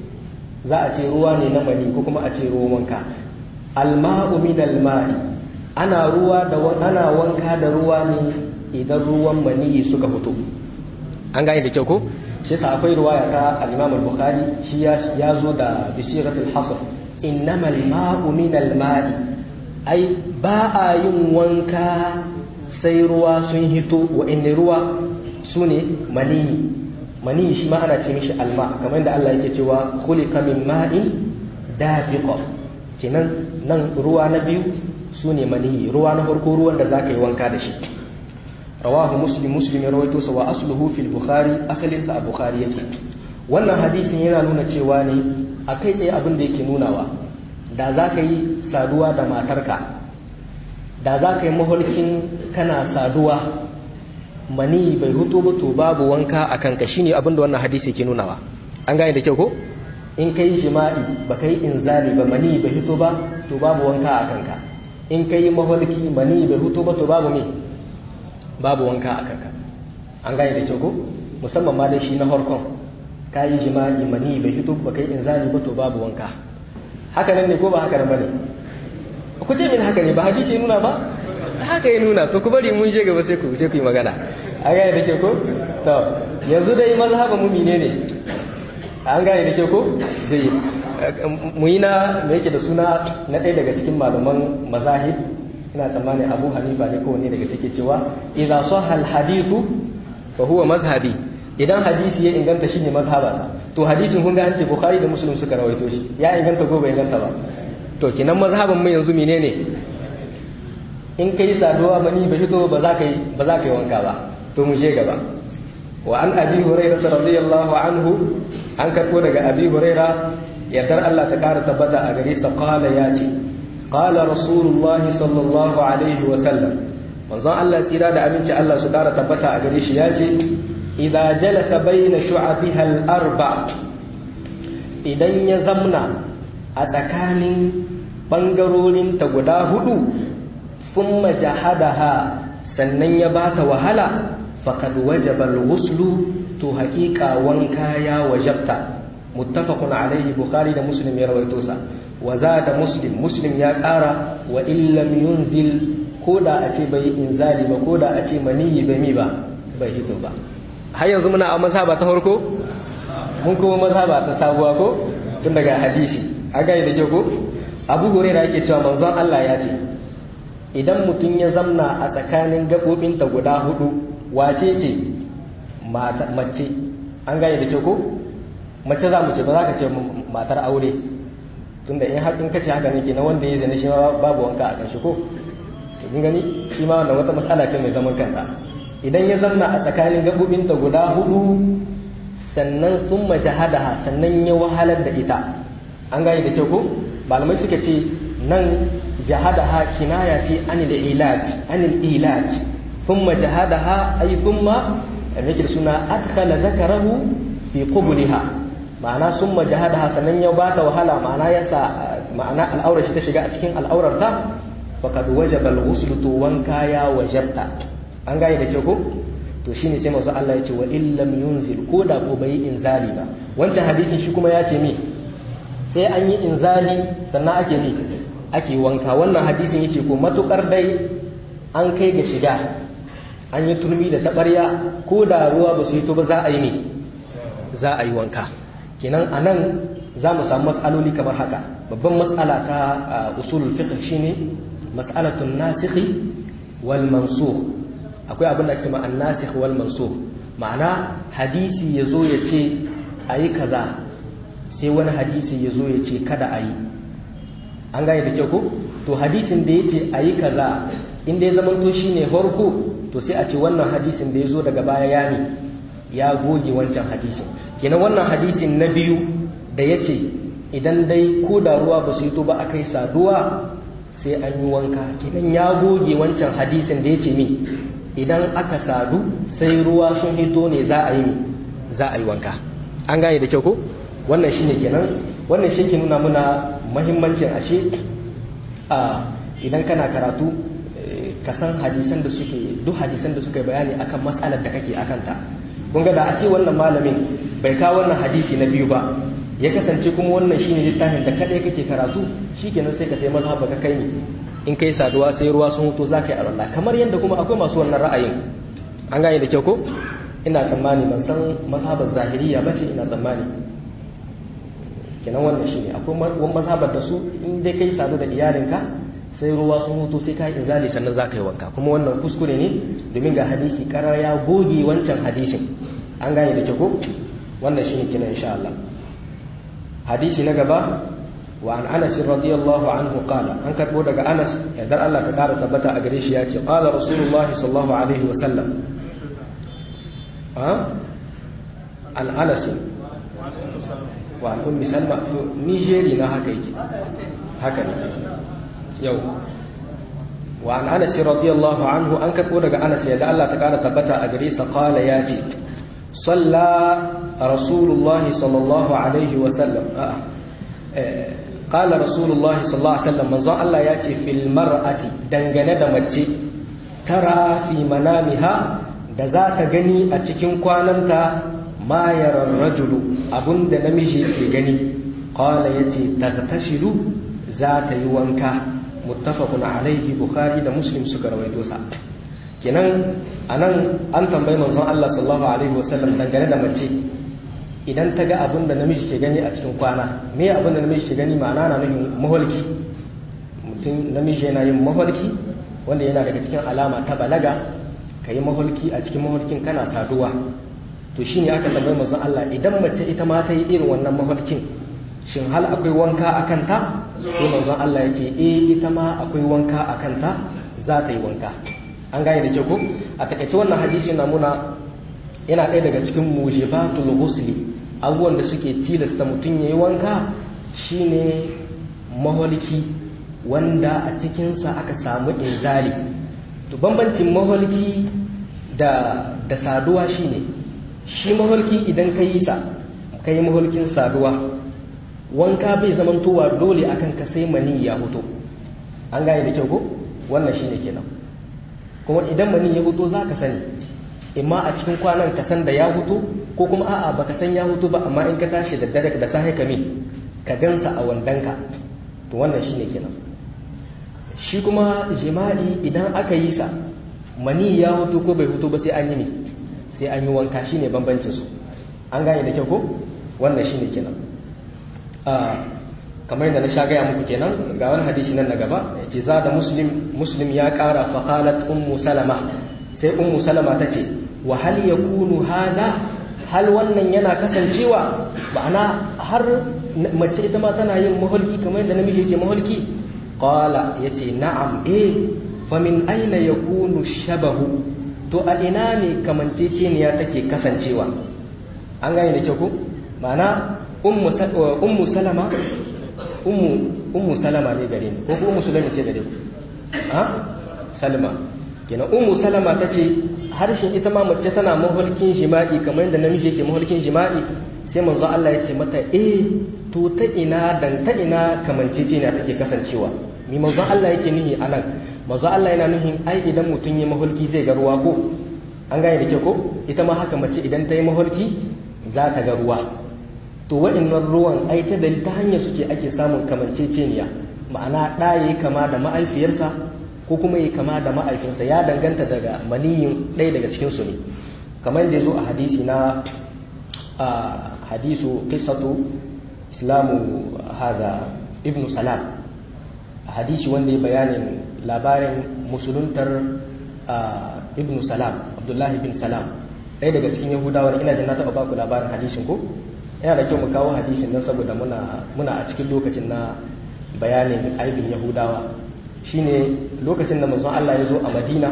za a ce ruwa ne na mani ko kuma a ce ruwan wanka alma'u min alma'i ana ruwa da ana wanka da ruwa ne idan ruwan mani suka fito an gane da kyau ko shi yasa akwai ruwaya ta al-Imam al-Bukhari shi ya zo da bisiratul hasr innamal ma'u min al-ma'i ai ba a yin wanka sai ruwa sun hito wa'inda ruwa su ne maniyi maniyi shi ma ana ce mishi alma kamar yadda Allah yake cewa khuliqa min ma'in dafiqa kenan nan ruwa na biyu su ne maniyi ruwa na farko ruwan da zaka yi wanka da shi rawahu muslim muslim ya rawaito sa wa asluhu fil bukhari asalin sa a bukhari yake wannan hadisin yana nuna cewa ne akai tsaye abin da yake nunawa da za ka yi saduwa da matarka da za ka yi maholkin kana saduwa mani bai hutu ba to babu wanka a kanka shi ne abinda wannan hadisi ke nunawa an gane da kyau ko in ka yi jima'i ba ka yi inzali ba mani bai hutu ba to babu wanka a kanka in ka yi maholki mani bai hutu ba to babu me babu wanka a kanka an gane da kyau ko musamman ma da shi na harkon ka yi jima'i mani bai hutu ba ka yi inzali ba to babu wanka haka nan ne ko ba haka nan bane ku ce min haka ne ba hadisi nuna ba haka ya nuna to ku bari mun je gaba sai ku sai ku yi magana an gane da ke ko to yanzu dai mazhaban mu mine ne an gane da ke ko dai mu yi na me yake da suna na ɗaya daga cikin malaman mazahib ina tsammanin Abu Hanifa ne ko ne daga cike cewa idza sahha al hadithu fa huwa mazhabi idan hadisi ya inganta shine mazhabata to hadisin kun ga an ce bukhari da muslim suka rawaito shi ya inganta ko bai inganta ba to kinan mazhaban mu yanzu menene in kai saduwa mani ba fito ba za ka yi ba za ka yi wanka ba to mu je gaba wa an abi hurairah radiyallahu anhu an karbo daga abi hurairah yardar Allah ta kara tabbata a gare sa qala ya ce qala rasulullahi sallallahu alaihi wa sallam manzon Allah tsira da aminci Allah su kara tabbata a gare shi ya ce idza jalasa bayna shu'abiha al-arba idan ya zamna a tsakanin bangarorin ta guda hudu thumma jahadaha sannan ya bata wahala faqad wajaba al-ghuslu to haqiqa wanka ya wajabta muttafaqun alayhi bukhari da muslim ya rawaito sa wa zada muslim muslim ya kara wa illam yunzil koda a ce bai inzali ba koda a ce maniyi bai mi ba bai hito ba har yanzu muna a mazhaba ta farko mun kuma mazhaba ta sabuwa ko tun daga hadisi a gaya da ko abu hurairah yake cewa manzon Allah ya ce idan mutum ya zamna a tsakanin gabobinta guda hudu wace ce mace an gaya da ko mace za mu ce ba za ka ce matar aure tunda in haƙin kace haka ne ke na wanda ya zane shi babu wanka a kan shi ko kin gani shi ma wannan wata matsala ce mai zaman kanta idan ya zanna a tsakanin gabobinta guda hudu sannan sun mace hadaha sannan ya wahalar da ita an gane da kyau ko malamai suka ce nan jahadaha kinaya ce anil ilaj anil ilaj thumma jahadaha ay thumma yake suna adkhala zakarahu fi qubulha ma'ana summa jahadaha sannan ya bata wahala ma'ana yasa ma'ana al'aurar shi ta shiga a cikin al'aurar ta faqad wajaba al-ghusl to wanka ya wajabta an gane da kyau ko to shine sai manzo Allah ya ce wa illam yunzil ko da ko bai inzali ba wancan hadisin shi kuma ya ce mi sai an yi inzali sannan ake mi ake wanka wannan hadisin yace ko matukar dai an kai ga shiga an yi turmi da tabarya ko da ruwa ba su hito ba za a yi mi za a yi wanka kenan anan za mu samu matsaloli kamar haka babban matsala ta usulul fiqh shine mas'alatun nasikhi wal mansukh akwai abin da ake ma annasikh wal mansukh ma'ana hadisi ya zo ya ce a yi kaza sai wani hadisi ya zo ya ce kada a yi an gane da kyau ko to hadisin da ya ce a yi kaza inda ya zamanto shi ne farko to sai a ce wannan hadisin da ya zo daga baya ya ne ya goge wancan hadisin kenan wannan hadisin na biyu da ya ce idan dai ko da ruwa ba su yi to ba a kai saduwa sai an yi wanka kenan ya goge wancan hadisin da ya ce min idan aka sadu sai ruwa sun hito ne za a yi za a yi wanka an gane da kyau ko wannan shine kenan wannan shi ke nuna muna mahimmancin ashe a idan kana karatu ka san hadisan da suke duk hadisan da suka bayani akan matsalar da kake akan ta kun ga da a ce wannan malamin bai kawo wannan hadisi na biyu ba ya kasance kuma wannan shine littafin da kadai kake karatu shikenan sai ka sai mazhaba ka kai ni in kai saduwa sai ruwa sun huto zaka yi Allah kamar yadda kuma akwai masu wannan ra'ayin an gane da kyau ko ina tsammani ban san mazhabar zahiriya bace ina tsammani kenan wannan shine akwai wani mazhabar da su in dai kai sadu da iyalinka sai ruwa sun hutu sai ka izali sannan za ka yi wanka kuma wannan kuskure ne domin ga hadisi karar ya goge wancan hadisin an gane da ke ko wannan shine kenan insha Allah hadisi na gaba wa an Anas radiyallahu anhu qala an karbo daga Anas yadda Allah ta kara tabbata a gare shi ya ce qala rasulullah sallallahu alaihi wa sallam ha an Anas wa ummi salma to nigeri na haka yake haka ne yau wa an anas radiyallahu anhu an karbo daga anas yadda Allah ta kara tabbata a gare sa qala ya ce salla rasulullahi sallallahu alaihi wa sallam qala rasulullahi sallallahu alaihi wasallam manzon Allah ya ce fil mar'ati dangane da mace tara fi manamiha da za ta gani a cikin kwananta ma yarar rajulu abunda namiji ke gani qala yace tatashilu za ta yi wanka muttafaqun alaihi bukhari da muslim suka rawaito sa kenan anan an tambayi manzon Allah sallallahu alaihi wasallam dangane da mace idan ta ga abin da namiji ke gani a cikin kwana me abin da namiji ke gani ma'ana na nufin maholki mutum namiji yana yin maholki wanda yana daga cikin alama ta balaga ka yi maholki a cikin maholkin kana saduwa to shine aka tambayi manzon Allah idan mace ita ma ta yi irin wannan maholkin shin hal akwai wanka a kanta sai manzon Allah ya ce eh ita ma akwai wanka a kanta za ta yi wanka an gane da kyau ko a takaice wannan hadisi na muna yana ɗaya daga cikin mujibatul ghusli abubuwan da suke tilasta mutum yayi wanka shine maholki wanda a cikinsa aka samu inzali to bambancin maholki da da saduwa shine shi maholki idan ka yi sa ka yi maholkin saduwa wanka bai zamantowa dole akan ka sai mani ya hoto an gane da kyau ko wannan shine kenan kuma idan mani ya hoto za ka sani imma a cikin kwanan ka san da ya hutu ko kuma a'a baka san ya hutu ba amma in ka tashi da dare da safe ka ka gansa a wandanka to wannan shine kenan shi kuma jima'i idan aka yi sa mani ya hutu ko bai hutu ba sai an yi ne sai an yi wanka shine bambancin su an gane da kyau ko wannan shine kenan kamar yadda na sha gaya muku kenan ga wani hadisi nan na gaba ce za da muslim muslim ya kara faqalat ummu salama sai ummu salama ta ce wa hal yakunu hada hal wannan yana kasancewa ma'ana har mace ita ma tana yin maholki kamar yadda namiji yake maholki qala yace na'am eh fa min aina yakunu shabahu to a ina ne kamanceceniya take kasancewa an gane da kyau ko ma'ana ummu salama ummu ummu salama ne gare ni ko ko ummu sulaiman ce gare ku ha salma kenan ummu salama ta ce harshen ita ma mace tana mahulkin jima'i kamar yadda namiji yake mahulkin jima'i sai manzo Allah ya ce mata eh to ta ina dan ta ina kamancece ne take kasancewa mi manzo Allah yake nihi anan manzo Allah yana nihin ai idan mutum ya mahulki zai ga ruwa ko an gane da ke ko ita ma haka mace idan ta yi mahulki za ta ga ruwa to waɗannan ruwan ai ta dalil ta hanyar suke ake samun kamanceceniya ma'ana ɗaya kama da ma'aifiyarsa ko kuma yi kama da ma'aikinsa ya danganta daga maniyin ɗaya daga cikinsu ne kamar da ya zo a hadisi na a hadisu kisatu islamu hada ibn salam a hadisi wanda ya bayanin labarin musuluntar ibn salam abdullahi bin salam ɗaya daga cikin yahudawa ina jin na taɓa baku labarin hadisin ko yana da kyau mu kawo hadisin nan saboda muna muna a cikin lokacin na bayanin aibin yahudawa shine lokacin da manzon Allah ya zo a Madina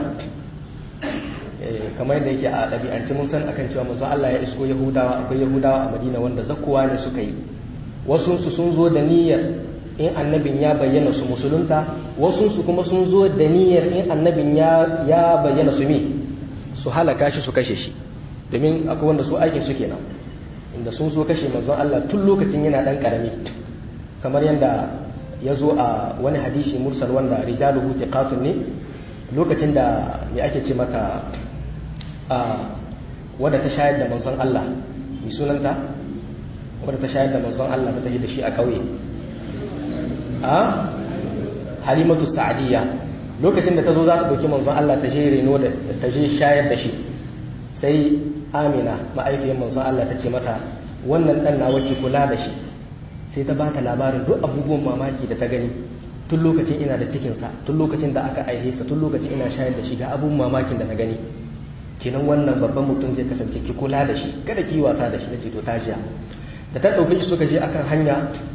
kamar yadda yake a ɗabi'ance mun san akan cewa manzon Allah ya isko yahudawa akwai yahudawa a Madina wanda zakkuwa ne suka yi wasu su sun zo da niyyar in annabin ya bayyana su musulunta wasu su kuma sun zo da niyyar in annabin ya ya bayyana su mi su halaka shi su kashe shi domin akwai wanda su aikin su kenan inda sun so kashe manzon Allah tun lokacin yana dan karami kamar yadda ya zo a wani hadisi mursal wanda rijaluhu thiqatun ne lokacin da me ake ce mata a wadda ta shayar da manzon Allah mai sunanta wadda ta shayar da manzon Allah ta tafi da shi a kauye a halimatu sa'adiyya lokacin da ta zo za ta ɗauki manzon Allah ta je reno da ta je shayar da shi sai amina ma'aifiyar manzon Allah ta ce mata wannan ɗan nawa ki kula da shi sai ta bata labarin duk abubuwan mamaki da ta gani tun lokacin ina da cikinsa tun lokacin da aka aihe sa tun lokacin ina shayar da shi ga abubuwan mamakin da na gani kenan wannan babban mutum zai kasance ki kula da shi kada ki wasa da shi nace to tajiya da ta ɗauke shi suka je akan hanya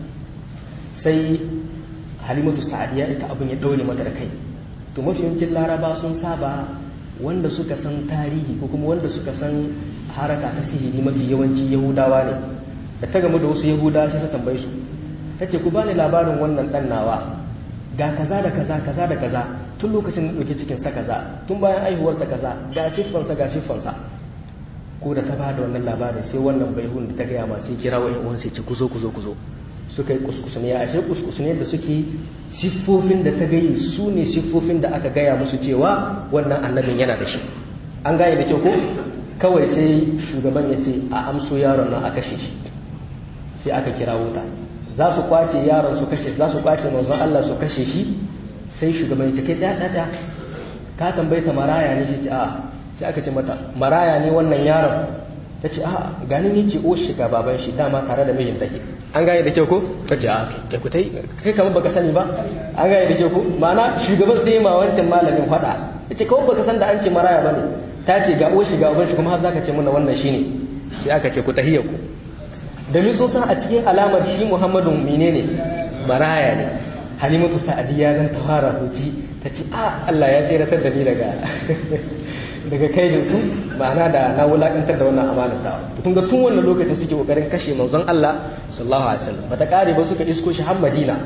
sai halimatu sa'adiya ita abin ya ɗaure mata da kai to mafi yawancin laraba sun saba wanda suka san tarihi ko kuma wanda suka san haraka ta sihiri mafi yawanci yahudawa ne da ta gamu da wasu yahudawa sai ta tambaye su ta ce ku bani labarin wannan dan nawa ga kaza da kaza kaza da kaza tun lokacin da ɗauke cikinsa kaza tun bayan aihuwarsa kaza ga siffansa ga siffansa ko da ta ba da wannan labarin sai wannan baihun da ta gaya ma sai kira wa'in uwan sai ce ku zo ku zo ku zo suka yi kuskusune ashe kuskusune da suke siffofin da ta gayi su ne siffofin da aka gaya musu cewa wannan annabin yana da shi an gane da kyau ko kawai sai shugaban ya ce a amso yaron nan a kashe shi sai aka kira wuta za su kwace yaron su kashe za su kwace manzon Allah su kashe shi sai shugaban ya ce kai tsaya tsaya ka tambayi ta maraya ne shi ce a sai aka ce mata maraya ne wannan yaron ta ce a gani ne ce o shiga baban shi dama tare da mijin take an gane da kyau ko ta ce a kai ku tai kai kamar baka sani ba an gane da kyau ko ma'ana shugaban sai ma wancan malamin fada ya ce kawai baka san da an ce maraya bane ta ce ga o shiga uban shi kuma har zaka ce mana wannan shine sai aka ce ku tahiyya ku domin sun san a cikin alamar shi Muhammadu menene maraya ne Halimatu Sa'adiyya zan ta fara huci ta ce a Allah ya tseratar da ni daga daga kaidin su ma'ana da na wulakantar da wannan amanar ta tun ga tun wannan lokacin suke kokarin kashe manzon Allah sallallahu alaihi wasallam bata kare ba suka isko shi har Madina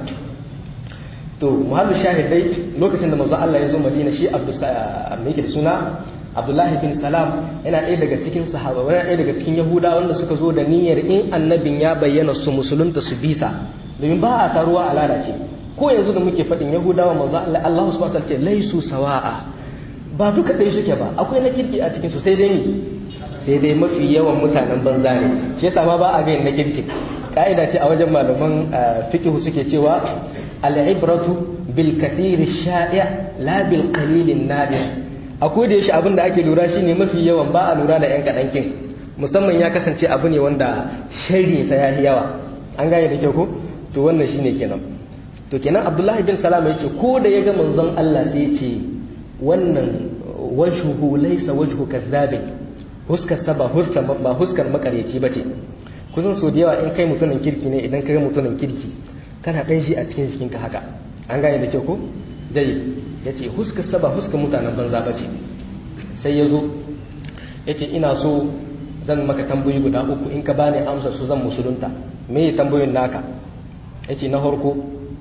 to muhallu shahidai lokacin da manzon Allah ya zo Madina shi Abdul me yake da suna Abdullahi bin Salam yana ɗaya daga cikin sahaba yana ɗaya daga cikin Yahuda wanda suka zo da niyyar in annabin ya bayyana su musulunta su bisa domin ba a taruwa a lalace ko yanzu da muke faɗin Yahudawa manzon Allah Allah subhanahu wa ta'ala ce laisu sawa'a ba duka ɗaya suke ba akwai na kirki a cikin su sai dai ni sai dai mafi yawan mutanen banza ne shi yasa ma ba a ga na kirki ka'ida ce a wajen malaman fiqh suke cewa al-ibratu bil kathir sha'i la bil qalil nadir akwai da yashi abin da ake lura shine mafi yawan ba a lura da yan kadankin musamman ya kasance abu ne wanda sharri sa yayi yawa an gane da kyau ko to wannan shine kenan to kenan abdullahi bin salam yake ko da ya ga manzon Allah sai ya ce wannan wajhuhu laysa wajhu kazzabin huskar sa ba hurta ba huskar makaryaci bace kusan so da yawa in kai mutumin kirki ne idan ka ga mutumin kirki kana dan shi a cikin jikin ka haka an gane da kyau ko dai yace huskar sa ba huskar mutanen banza bace sai yazo yace ina so zan maka tambayoyi guda uku in ka bani amsar su zan musulunta me tambayoyin naka yace na farko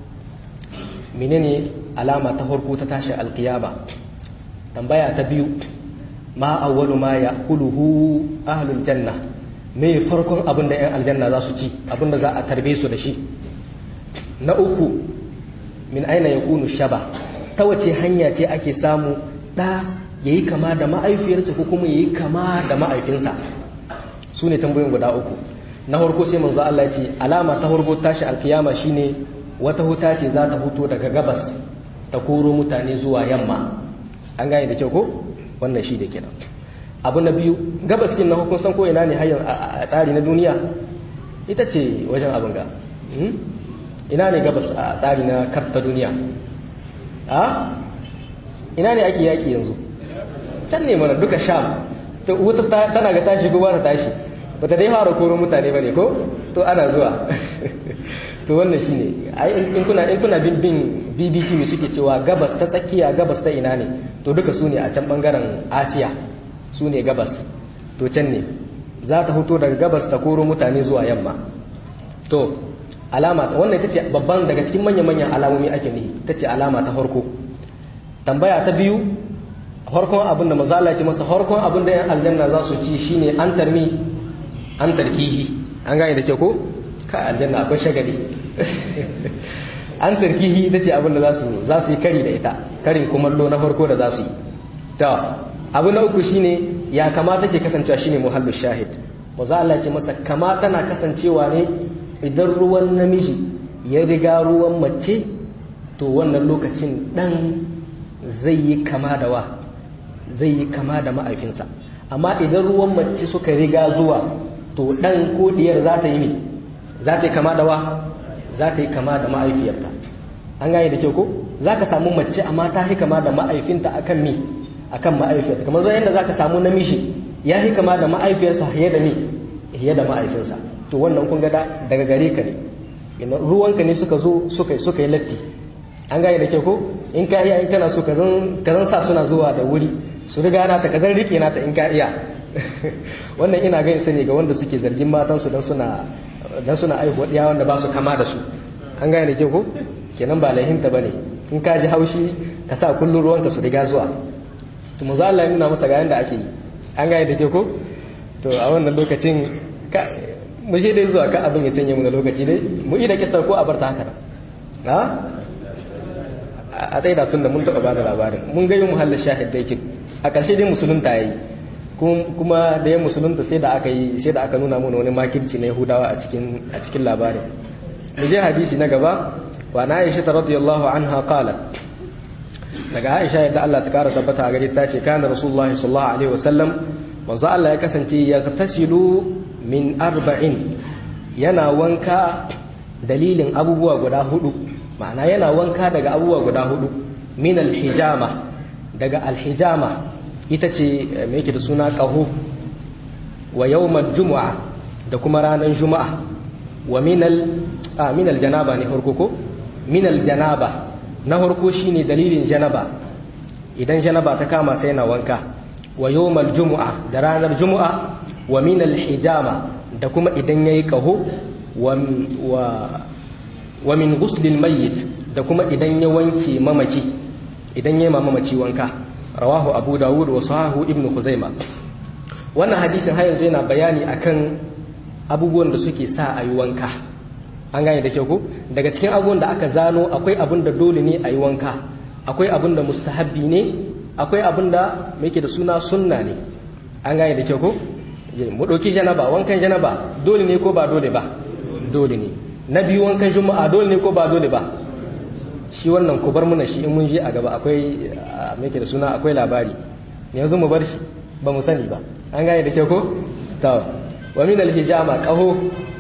menene alama ta farko ta tashi alkiyama tambaya ta biyu ma awwalu ma ya'kuluhu ahlul janna me farkon abin da yan aljanna za su ci abin da za a tarbe su da shi na uku min aina yakunu shaba ta wace hanya ce ake samu da yayi kama da ma'aifiyarsa ko kuma yayi kama da ma'aifinsa su ne tambayoyin guda uku na farko sai manzo Allah ya ce alama ta farko tashi alkiyama shine wata huta ce za ta huto daga gabas ta koro mutane zuwa yamma an gane da kyau ko wannan shi da kenan abu na biyu gabas kin na hukun san ko ina ne hayyan a tsari na duniya ita ce wajen abin ga ina ne gabas a tsari na karta duniya a ina ne ake yaki yanzu can ne mana duka sham to wuta tana ga tashi ko ba ta tashi bata dai fara koro mutane bane ko to ana zuwa to wannan shine ai in kuna in kuna bin bin BBC ne suke cewa gabas ta tsakiya gabas ta ina ne to duka su ne a can bangaren Asiya su ne gabas to can ne za ta fito daga gabas ta koro mutane zuwa yamma to alama wannan ita ce babban daga cikin manya-manyan alamomi ake nihi ita ce alama ta farko tambaya ta biyu farkon abin da mazala ce masa farkon abin da yan aljanna za su ci shine an tarmi an tarkihi an gane da ke ko ka aljanna akwai shagali an tarkihi ita ce abin da za su yi kari da ita karin kumallo na farko da za su yi ta abu na uku shine ya kamata ke kasancewa shine muhallu shahid mazala ce masa kama tana kasancewa ne idan ruwan namiji ya riga ruwan mace to wannan lokacin dan zai yi kama da wa zai yi kama da ma'aifinsa amma idan ruwan mace suka riga zuwa to dan ko diyar za ta yi ne za ta yi kama da wa za ta yi kama da ma'aifiyarta an gane da kyau ko za ka samu mace amma ta yi kama da ma'aifinta akan mi akan ma'aifiyarta kamar zai yadda za ka samu namiji ya yi kama da ma'aifiyarsa fiye da mi fiye da ma'aifinsa to wannan kun ga daga gare ka ne ruwanka ne suka zo suka suka yi latti an gane da kyau ko in ka iya in kana so ka zan sa suna zuwa da wuri su riga na ta ka zan rike na ta in ka iya wannan ina ganin sani ga wanda suke zargin matansu don suna don suna aihuwa ɗiya wanda ba su kama da su an gane da kyau ko kenan ba laihinta ba ne in ka ji haushi ka sa kullum ruwanka su riga zuwa to mu za Allah nuna masa ga yanda ake yi an gane da kyau ko to a wannan lokacin mu je dai zuwa ka abin ya canje mu da lokaci dai mu yi da kisar ko a bar ta haka ha a tsaye da tun da mun taɓa bada labarin mun gani muhallin shahid da yake a ƙarshe dai musulunta ya yi kuma da ya musulunta sai da aka yi sai da aka nuna mana wani makirci na yahudawa a cikin a cikin labarin mu je hadisi na gaba wa na aisha ta radiyallahu anha qalat daga aisha yadda Allah ta kara tabbata a gare ta ce kana rasulullahi sallallahu alaihi wasallam manzo Allah ya kasance ya tasilu min arba'in yana wanka dalilin abubuwa guda hudu ma'ana yana wanka daga abubuwa guda hudu min alhijama daga alhijama ita ce mai yake da suna ƙaho wa yawmal jumu'a da kuma ranar juma'a wa minal a minal janaba ne farko ko minal janaba na farko shine dalilin janaba idan janaba ta kama sai yana wanka wa yawmal jumu'a da ranar jumu'a wa minal hijama da kuma idan yayi ƙaho wa wa min ghuslil mayyit da kuma idan ya wanke mamaci idan ya mamaci wanka rawahu abu dawud wa sahahu ibn khuzaima wannan hadisin har yanzu yana bayani akan abubuwan da suke sa a yi wanka an gane da kyau ko daga cikin abubuwan da aka zano akwai abin da dole ne a yi wanka akwai abin da mustahabbi ne akwai abin da yake da suna sunna ne an gane da kyau ko mu ɗauki janaba wankan janaba dole ne ko ba dole ba dole ne na biyu wankan juma'a dole ne ko ba dole ba shi wannan ku bar muna shi in mun je a gaba akwai mai da suna akwai labari yanzu mu bar shi ba mu sani ba an gane da kyau ko ta wa min alhijama qaho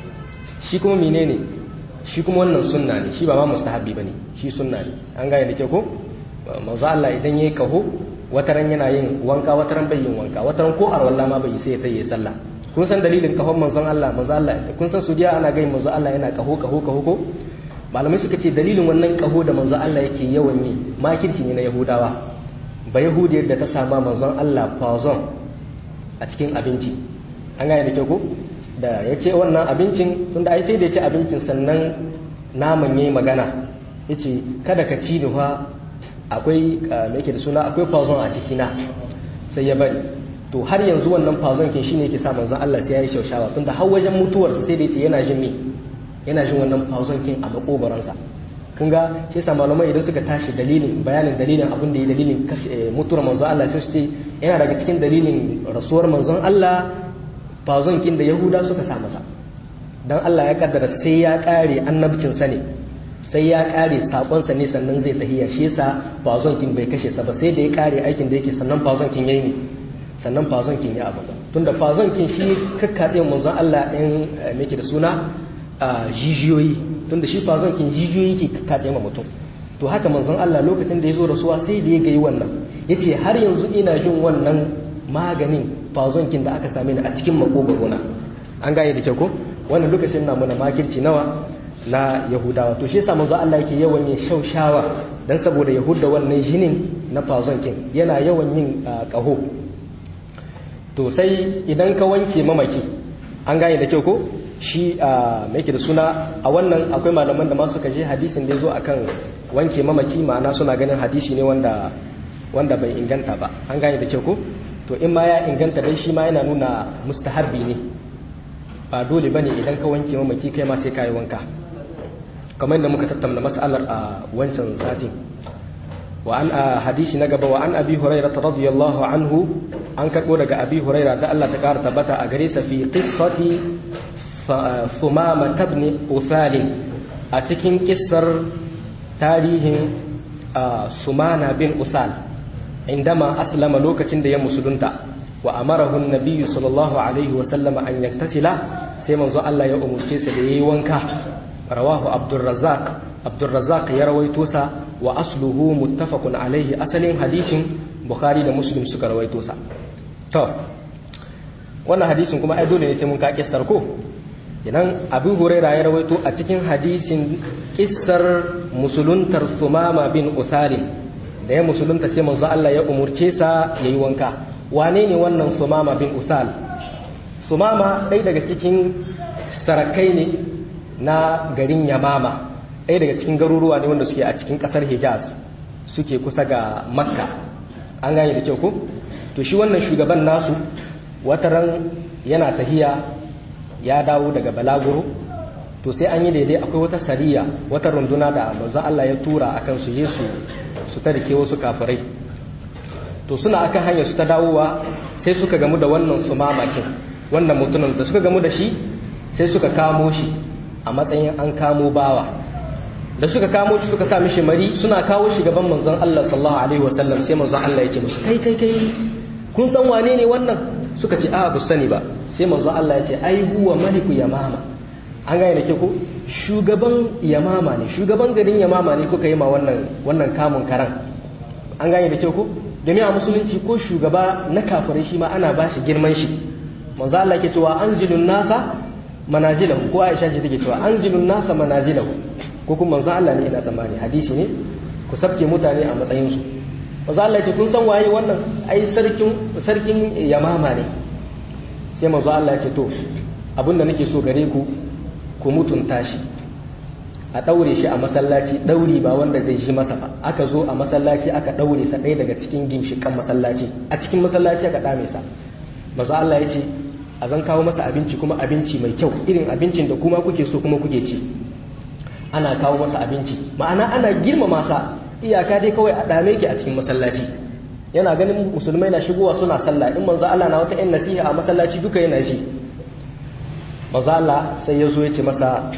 shi kuma menene shi kuma wannan sunna ne shi ba ma mustahabbi bane shi sunna ne an gane da kyau ko manzo Allah idan yayi qaho wataran yana yin wanka wataran bai yin wanka wataran ko arwalla ma bai sai ya tayi sallah kun san dalilin kahon manzon Allah manzo Allah kun san sudiya ana gayin manzo Allah yana kaho kaho kaho ko malamai suka ce dalilin wannan kaho da manzon Allah yake yawan yi makirci ne na yahudawa ba yahudiyar da ta sama manzon Allah fazon a cikin abinci an gane da kyau ko da ya ce wannan abincin tunda ai sai da ya ce abincin sannan naman yayi magana ya ce kada ka ci da fa akwai me yake da suna akwai fazon a cikina sai ya bari to har yanzu wannan fazon kin shine yake sa manzon Allah sai ya yi shaushawa tunda har wajen mutuwarsa sai da ya ce yana jin me yana jin wannan fauzonkin a makobaransa kun ga shi yasa malamai idan suka tashi dalilin bayanin dalilin abin da ya dalilin mutuwar manzon Allah sai su ce yana daga cikin dalilin rasuwar manzon Allah fauzonkin da Yahuda suka sa masa dan Allah ya kaddara sai ya kare annabcin sa ne sai ya kare sakon sa ne sannan zai tahiya shi yasa fauzonkin bai kashe sa ba sai da ya kare aikin da yake sannan fauzonkin yayi ne sannan fazonkin ya abu tunda fazonkin shi kakkatse manzon Allah ɗin meke da suna jijiyoyi tunda shi fazonkin jijiyoyi ke katse ma mutum to haka manzon Allah lokacin da ya zo rasuwa sai da ya gayi wannan ya ce har yanzu ina jin wannan maganin fazonkin da aka same ni a cikin makogaro na an gane da kyau ko wannan lokacin na muna makirci nawa na yahudawa to shi yasa manzo Allah yake yawan yin shaushawa dan saboda yahuda wannan jinin na fazonkin yana yawan yin kaho to sai idan ka wanke mamaki an gane da kyau ko shi a mai da suna a wannan akwai malaman da ma suka je hadisin da ya zo akan wanke mamaki ma'ana suna ganin hadisi ne wanda wanda bai inganta ba an gane da kyau ko to in ma ya inganta dai shi ma yana nuna mustahabbi ne ba dole bane idan ka wanke mamaki kai ma sai ka yi wanka kamar yadda muka tattauna mas'alar a wancan satin wa an a hadisi na gaba wa an abi hurairah radiyallahu anhu an karbo daga abi hurairah da Allah ta kara tabbata a gare sa fi qissati thumama ibn uthal a cikin kissar tarihin sumana bin uthal indama aslama lokacin da ya musulunta wa amarahu an-nabiyyu sallallahu alaihi wa sallama an yaktasila sai manzo Allah ya umurce sa da yayi wanka rawahu abdurrazzaq abdurrazzaq ya rawaito sa wa asluhu muttafaqun alaihi asalin hadisin bukhari da muslim suka rawaito sa to wannan hadisin kuma ai dole ne sai mun ka kissar ko idan abu huraira ya rawaito a cikin hadisin kissar musuluntar sumama bin usarin da ya musulunta sai manzo Allah ya umurce sa yayi wanka wane ne wannan sumama bin usal sumama ɗaya daga cikin sarakai ne na garin yamama ɗaya daga cikin garuruwa ne wanda suke a cikin ƙasar hijaz suke kusa ga makka an gane da kyau ko to shi wannan shugaban nasu wataran yana tahiya ya dawo daga balaguro to sai an yi daidai akwai wata sariya wata runduna da manzo Allah ya tura akan su je su su tarike wasu kafirai to suna akan hanyar su ta dawowa sai suka gamu da wannan su mamakin wannan mutumin da suka gamu da shi sai suka kamo shi a matsayin an kamo bawa da suka kamo shi suka sa mishi mari suna kawo shi gaban manzon Allah sallallahu alaihi wasallam sai manzon Allah ya ce musu kai kai kai kun san wane ne wannan suka ce a ba sani ba sai manzon Allah ya ce ai huwa maliku yamama an gane da ke ko shugaban yamama ne shugaban garin yamama ne kuka yi ma wannan wannan kamun karan an gane da ke ko domin a musulunci ko shugaba na kafirai shi ma ana ba shi girman shi manzo Allah ke cewa anzilun nasa manazilahu ko Aisha ce take cewa anzilun nasa manazilahu ko kuma manzo Allah ne ina tsammani hadisi ne ku sabke mutane a matsayin su manzo Allah ce kun san waye wannan ai sarkin sarkin yamama ne sai manzo Allah ya ce to abinda nake so gare ku ku mutunta shi a ɗaure shi a masallaci ɗauri ba wanda zai shi masa ba aka zo a masallaci aka ɗaure sa ɗaya daga cikin ginshiƙan masallaci a cikin masallaci aka ɗame sa maza Allah ya ce a zan kawo masa abinci kuma abinci mai kyau irin abincin da kuma kuke so kuma kuke ci ana kawo masa abinci ma'ana ana girmama sa iyaka dai kawai a ɗame ki a cikin masallaci yana ganin musulmai na shigowa suna sallah in manzo Allah na wata yan nasiha a masallaci duka yana shi manzo Allah sai ya zo ya ce masa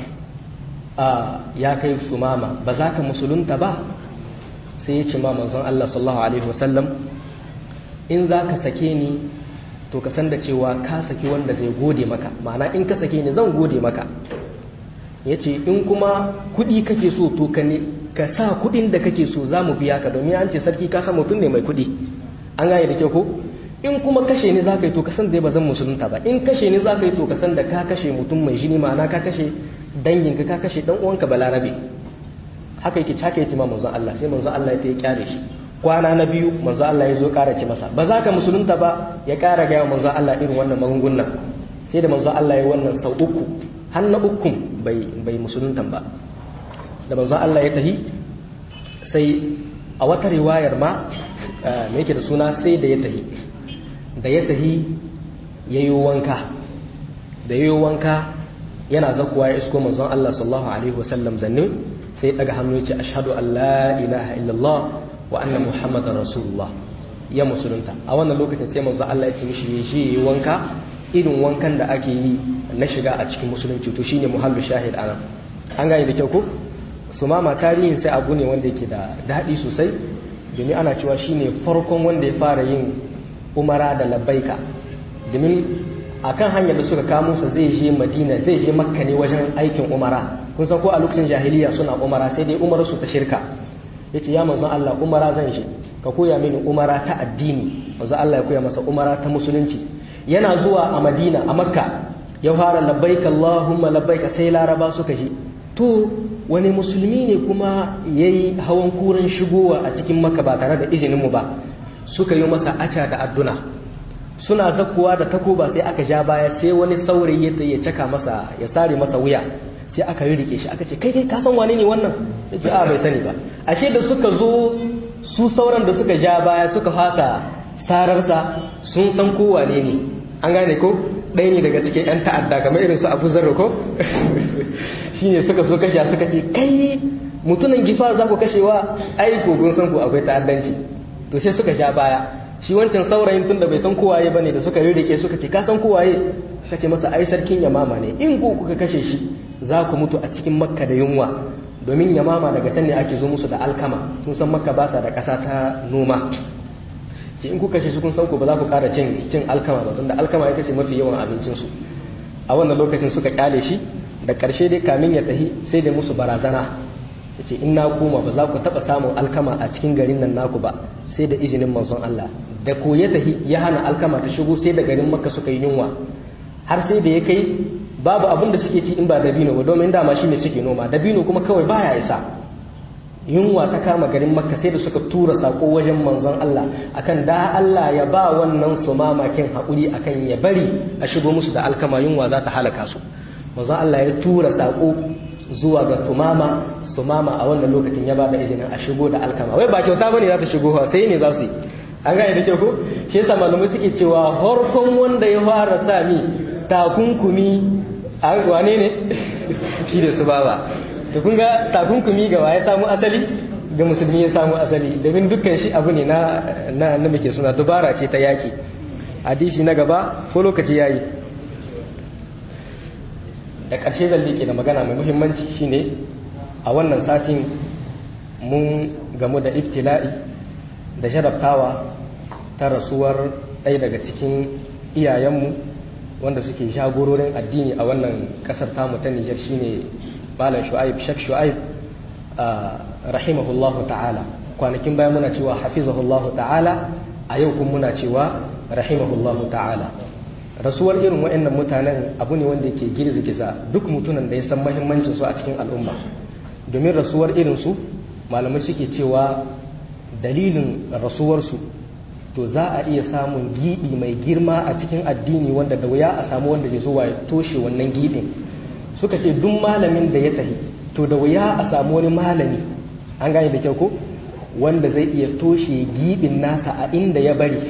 ya kai su mama ba za ka musulunta ba sai ya ce ma manzon Allah sallallahu alaihi wasallam in za ka sake ni to ka san da cewa ka saki wanda zai gode maka ma'ana in ka sake ni zan gode maka ya ce in kuma kuɗi kake so to ka ne ka sa kuɗin da kake so za mu biya ka domin an ce sarki ka san mutum ne mai kuɗi an gane da kyau ko in kuma kashe ni za ka yi to ka san dai ba zan musulunta ba in kashe ni za ka yi to ka san da ka kashe mutum mai jini ma'ana ka kashe danginka ka kashe dan uwanka balarabe haka yake haka yake ma manzon Allah sai manzon Allah ya kyare shi kwana na biyu manzon Allah ya zo ƙara ce masa ba za ka musulunta ba ya ƙara gaya manzon Allah irin wannan magungunan sai da manzon Allah ya wannan sau uku har na ukun bai bai musuluntan ba da manzon Allah ya tahi sai a wata riwayar ma me yake da suna sai da ya tahi da ya tahi yayi wanka da yayi wanka yana zakuwa ya isko manzon Allah sallallahu alaihi wasallam zanne sai daga hannu ya ce ashhadu an la ilaha illallah wa anna muhammadar rasulullah ya musulunta a wannan lokacin sai manzon Allah ya ce mishi ya je yi wanka irin wankan da ake yi na shiga a cikin musulunci to shine muhallu shahid ana an gane da kyau ko su mama tarihin sai abu ne wanda yake da daɗi sosai domin ana cewa shine farkon wanda ya fara yin umara da labbaika domin a kan hanyar da suka kamo sa zai je madina zai je makka ne wajen aikin umara kun san ko a lokacin jahiliya suna umara sai dai umar su ta shirka ya ce ya manzon Allah umara zan shi ka koya mini umara ta addini manzon Allah ya koya masa umara ta musulunci yana zuwa a madina a makka ya fara labbaik allahumma labbaik sai laraba suka ji to wani musulmi ne kuma yayi hawan kuran shigowa a cikin makka ba tare da izinin mu ba suka yi masa aca da adduna suna zakuwa da takoba sai aka ja baya sai wani saurayi ya caka masa ya sare masa wuya sai aka yi rike shi aka ce kai kai ka san wane ne wannan yace a bai sani ba ashe da suka zo su sauran da suka ja baya suka fasa sararsa sun san ko wane ne an gane ko ɗaya ne daga cikin 'yan ta'adda kamar irin su abu zarra ko shine suka so kashe suka ce kai mutumin gifa za ku kashewa ai ko kun san ku akwai ta'addanci to sai suka ja baya shi wancan saurayin tunda bai san kowaye bane da suka ririke suka ce ka san kowaye kace masa ai sarkin yamama ne in ku kuka kashe shi za ku mutu a cikin makka da yunwa domin yamama daga can ne ake zo musu da alkama kun san makka ba sa da ƙasa ta noma ce in kuka kashe su kun san ku ba za ku ƙara cin cin alkama ba tunda alkama ita ce mafi yawan abincin su a wannan lokacin suka kyale shi da ƙarshe dai kamin ya tahi sai da musu barazana yace in na koma ba za ku taɓa samun alkama a cikin garin nan naku ba sai da izinin manzon Allah da ko ya tahi ya hana alkama ta shigo sai da garin makka suka yi yunwa har sai da ya kai babu abin da suke ci in ba dabino ba domin dama shine suke noma dabino kuma kawai baya isa yunwa ta kama garin makka sai da suka tura sako wajen manzon Allah akan da Allah ya ba wannan su mamakin haƙuri akan ya bari a shigo musu da alkama yunwa za ta halaka su manzon Allah ya tura sako zuwa ga tumama sumama a wannan lokacin ya ba da izinin a shigo da alkama wai ba kyauta bane za ta shigo sai ne za su yi an gane da kyau ko shi yasa malamai suke cewa harkon wanda ya fara sami takunkumi a wane ne shi da su baba to kun ga takunkumi ga ya samu asali ga musulmi ya samu asali domin dukkan shi abu ne na na na muke suna dubara ce ta yaki hadisi na gaba ko lokaci yayi da ƙarshe zan liƙe da magana mai muhimmanci shine a wannan satin mun gamu da ibtila'i da jarabtawa ta rasuwar ɗaya daga cikin iyayenmu wanda suke jagororin addini a wannan ƙasar tamu ta Nijar shine Malam Shu'aib Shek Shu'aib rahimahullahu ta'ala kwanakin baya muna cewa hafizahullahu ta'ala a yau kuma muna cewa rahimahullahu ta'ala rasuwar irin waɗannan mutanen abu ne wanda yake girgiza duk mutunan da ya san mahimmancin su a cikin al'umma domin rasuwar irinsu malamai suke cewa dalilin rasuwarsu to za a iya samun giɗi mai girma a cikin addini wanda da wuya a samu wanda zai zuwa ya toshe wannan giɗin suka ce duk malamin da ya tafi to da wuya a samu wani malami an gane da kyau ko wanda zai iya toshe giɗin nasa a inda ya bari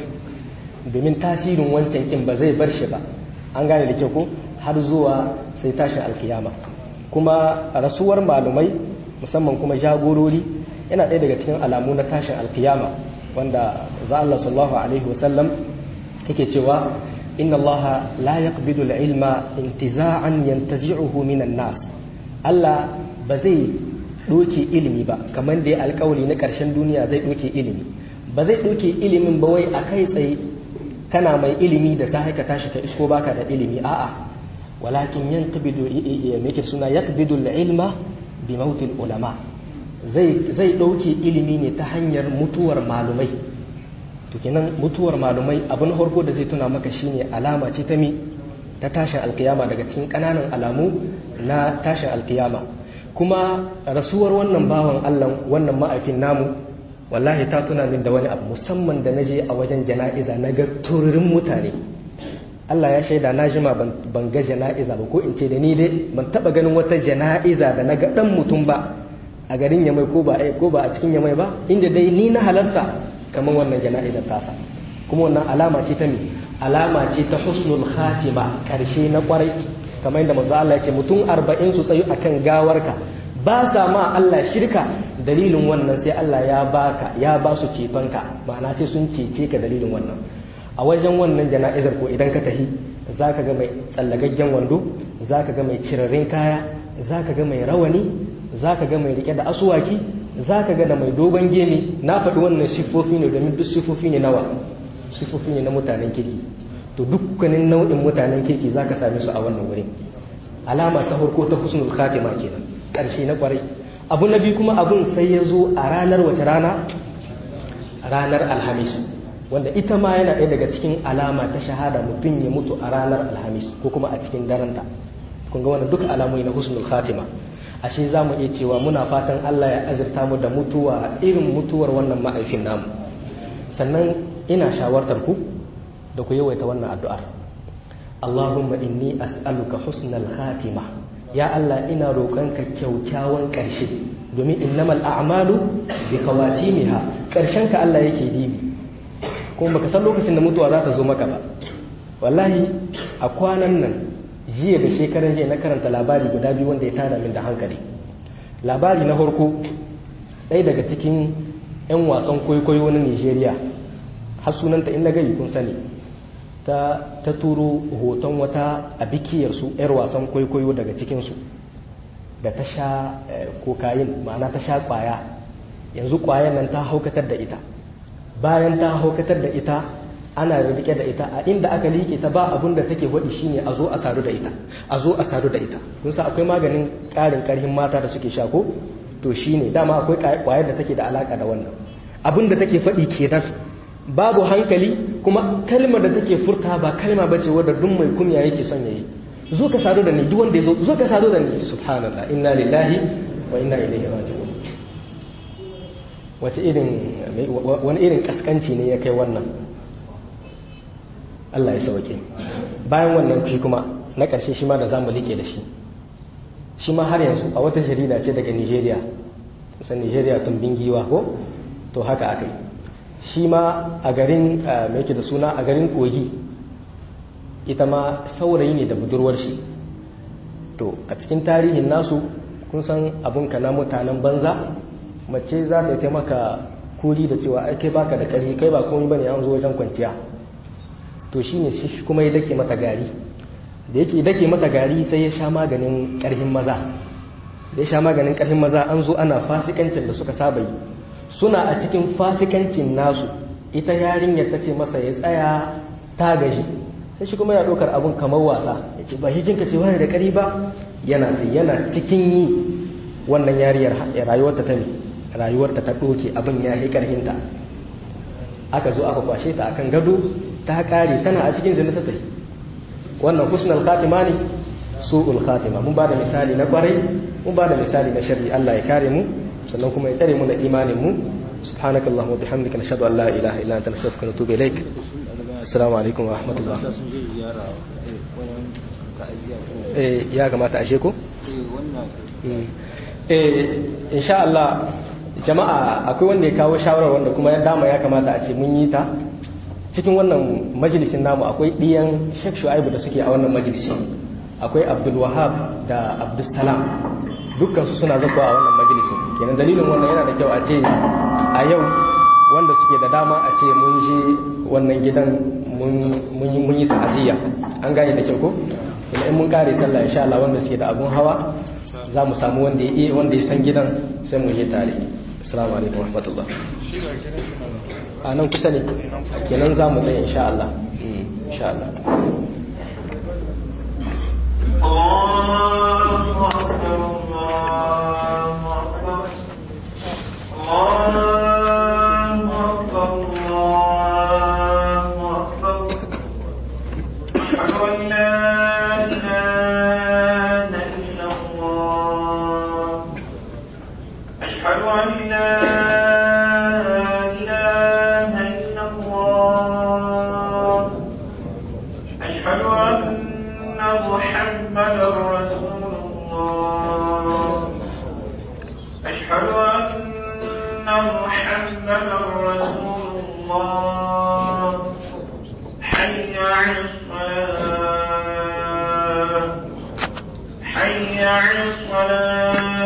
domin tasirin wancan kin ba zai bar shi ba an gane da kyau ko har zuwa sai tashin alkiyama kuma rasuwar malumai musamman kuma jagorori yana ɗaya daga cikin alamu na tashin alkiyama wanda za Allah sallallahu alaihi wasallam yake cewa inna Allah la yaqbidu al-ilma intiza'an yantazi'uhu minan nas Allah ba zai doke ilimi ba kamar da ya alƙawari na ƙarshen duniya zai doke ilimi ba zai doke ilimin ba wai a kai tsaye kana mai ilimi da sai ka tashi ka isko baka da ilimi a'a walakin yanqbidu yake suna yaqbidu al-ilma bi mautil ulama zai zai dauke ilimi ne ta hanyar mutuwar malumai to kenan mutuwar malumai abin farko da zai tuna maka shine alama ce ta mi ta tashin alkiyama daga cikin kananan alamu na tashin alkiyama kuma rasuwar wannan bawan Allah wannan ma'afin namu wallahi ta tuna min da wani abu musamman da naje a wajen jana'iza na ga tururin mutane Allah ya shaida na jima ban ga jana'iza ba ko in ce da ni dai ban taba ganin wata jana'iza da na ga dan mutum ba a garin yamai ko ba ko ba a cikin yamai ba inda dai ni na halarta kamar wannan jana'izar tasa kuma wannan alama ce ta me alama ce ta husnul khatima karshe na kwarai kamar yadda manzo Allah ya ce mutum 40 su tsayu akan gawarka ba sa ma Allah shirka dalilin wannan sai Allah ya baka ya ba su cetonka ma'ana sai sun cece ka dalilin wannan a wajen wannan jana'izar ko idan ka tahi za ka ga mai tsallagaggen wando za ka ga mai cirarrin kaya za ka ga mai rawani za ka ga mai rike da asuwaki za ka ga da mai dogon gemi na faɗi wannan siffofi ne domin duk siffofi ne nawa siffofi ne na mutanen kirki to dukkanin nau'in mutanen kirki za ka same su a wannan wurin alama ta farko ta husnul khatima kenan ƙarshe na kwarai abu na biyu kuma abun sai ya zo a ranar wace rana ranar alhamis wanda ita ma yana ɗaya daga cikin alama ta shahada mutum ya mutu a ranar alhamis ko kuma a cikin daranta kun ga wannan duka alamomi na husnul khatima ashe za mu iya cewa muna fatan Allah ya azurta mu da mutuwa irin mutuwar wannan ma'aifin namu sannan ina shawartar ku da ku yawaita wannan addu'ar Allahumma inni as'aluka husnal khatima ya Allah ina roƙonka kyaukyawan ƙarshe domin innamal a'malu bi khawatimiha ƙarshen ka Allah yake dibi kuma baka san lokacin da mutuwa za ta zo maka ba wallahi a kwanan nan jiya da shekaran jiya na karanta labari guda biyu wanda ya tada min da hankali labari na farko ɗaya daga cikin 'yan wasan kwaikwayo na nigeria har sunanta in na gari kun sani ta, ta turo hoton wata a bikiyarsu 'yar wasan kwaikwayo daga cikinsu da ta sha kokain ma'ana ta sha kwaya yanzu kwayan nan ta haukatar da ita bayan ta haukatar da ita ana rike da ita a inda aka liƙe ta ba abin da take waɗi shine a zo a sadu da ita a zo a sadu da ita kun sa akwai maganin ƙarin ƙarfin mata da suke sha ko to shine dama akwai ƙwayar da take da alaka da wannan abin da take faɗi kenan babu hankali kuma kalmar da take furta ba kalma bace wadda duk mai kunya yake son yayi zo ka sadu da ni duk wanda yazo zo ka sadu da ni subhanallah inna lillahi wa inna ilaihi raji'un wace irin wani irin kaskanci ne ya kai wannan Allah ya sauke bayan wannan shi kuma na ƙarshe shi ma da zamu like da shi shi ma har yanzu a wata jarida ce daga Nigeria san Nigeria tumbin giwa ko to haka akai shi ma a garin mai yake da suna a garin kogi ita ma saurayi ne da budurwar shi to a cikin tarihin nasu kun san abun ka na mutanen banza mace za ta taimaka kuri da cewa ai kai baka da ƙarfi kai ba komai bane an zo wajen kwanciya to shine shi kuma ya dake mata gari da yake dake mata gari sai ya sha maganin ƙarfin maza da ya sha maganin ƙarfin maza an zo ana fasikancin da suka saba yi suna a cikin fasikancin nasu ita yarinyar ta ce masa ya tsaya ta gaji sai shi kuma ya ɗaukar abun kamar wasa ya ce ba hijinka ce wani da ƙari ba yana yana cikin yi wannan yariyar rayuwarta ta ne rayuwarta ta ɗoke abin ya yi ƙarfinta aka zo aka kwashe ta akan gado ta ƙare tana a cikin zina ta tafi wannan husnul khatima ne su'ul khatima mun ba da misali na kwarai mun ba da misali na sharri Allah ya kare mu sannan kuma ya tsare mu da imanin mu subhanakallahumma bihamdika nashhadu an la ilaha illa anta nastaghfiruka wa natubu ilaik assalamu alaikum wa rahmatullah eh ya kamata ashe ko eh insha Allah jama'a akwai wanda ya kawo shawarar wanda kuma ya dama ya kamata a ce mun yi ta cikin wannan majalisin namu akwai ɗiyan Sheikh Shu'aibu da suke a wannan majalisi akwai Abdul Wahab da Abdul Salam dukkan su suna zakwa a wannan majalisin kenan dalilin wannan yana da kyau a ce a yau wanda suke da dama a ce mun je wannan gidan mun yi ta'aziyya an gane da kyau ko kuma in mun kare sallah insha Allah wanda suke da abun hawa za mu samu wanda ya iya wanda ya san gidan sai mu je tare assalamu alaikum warahmatullah a nan kusa ne kenan za mu tsaye insha Allah insha Allah حي على الصلاة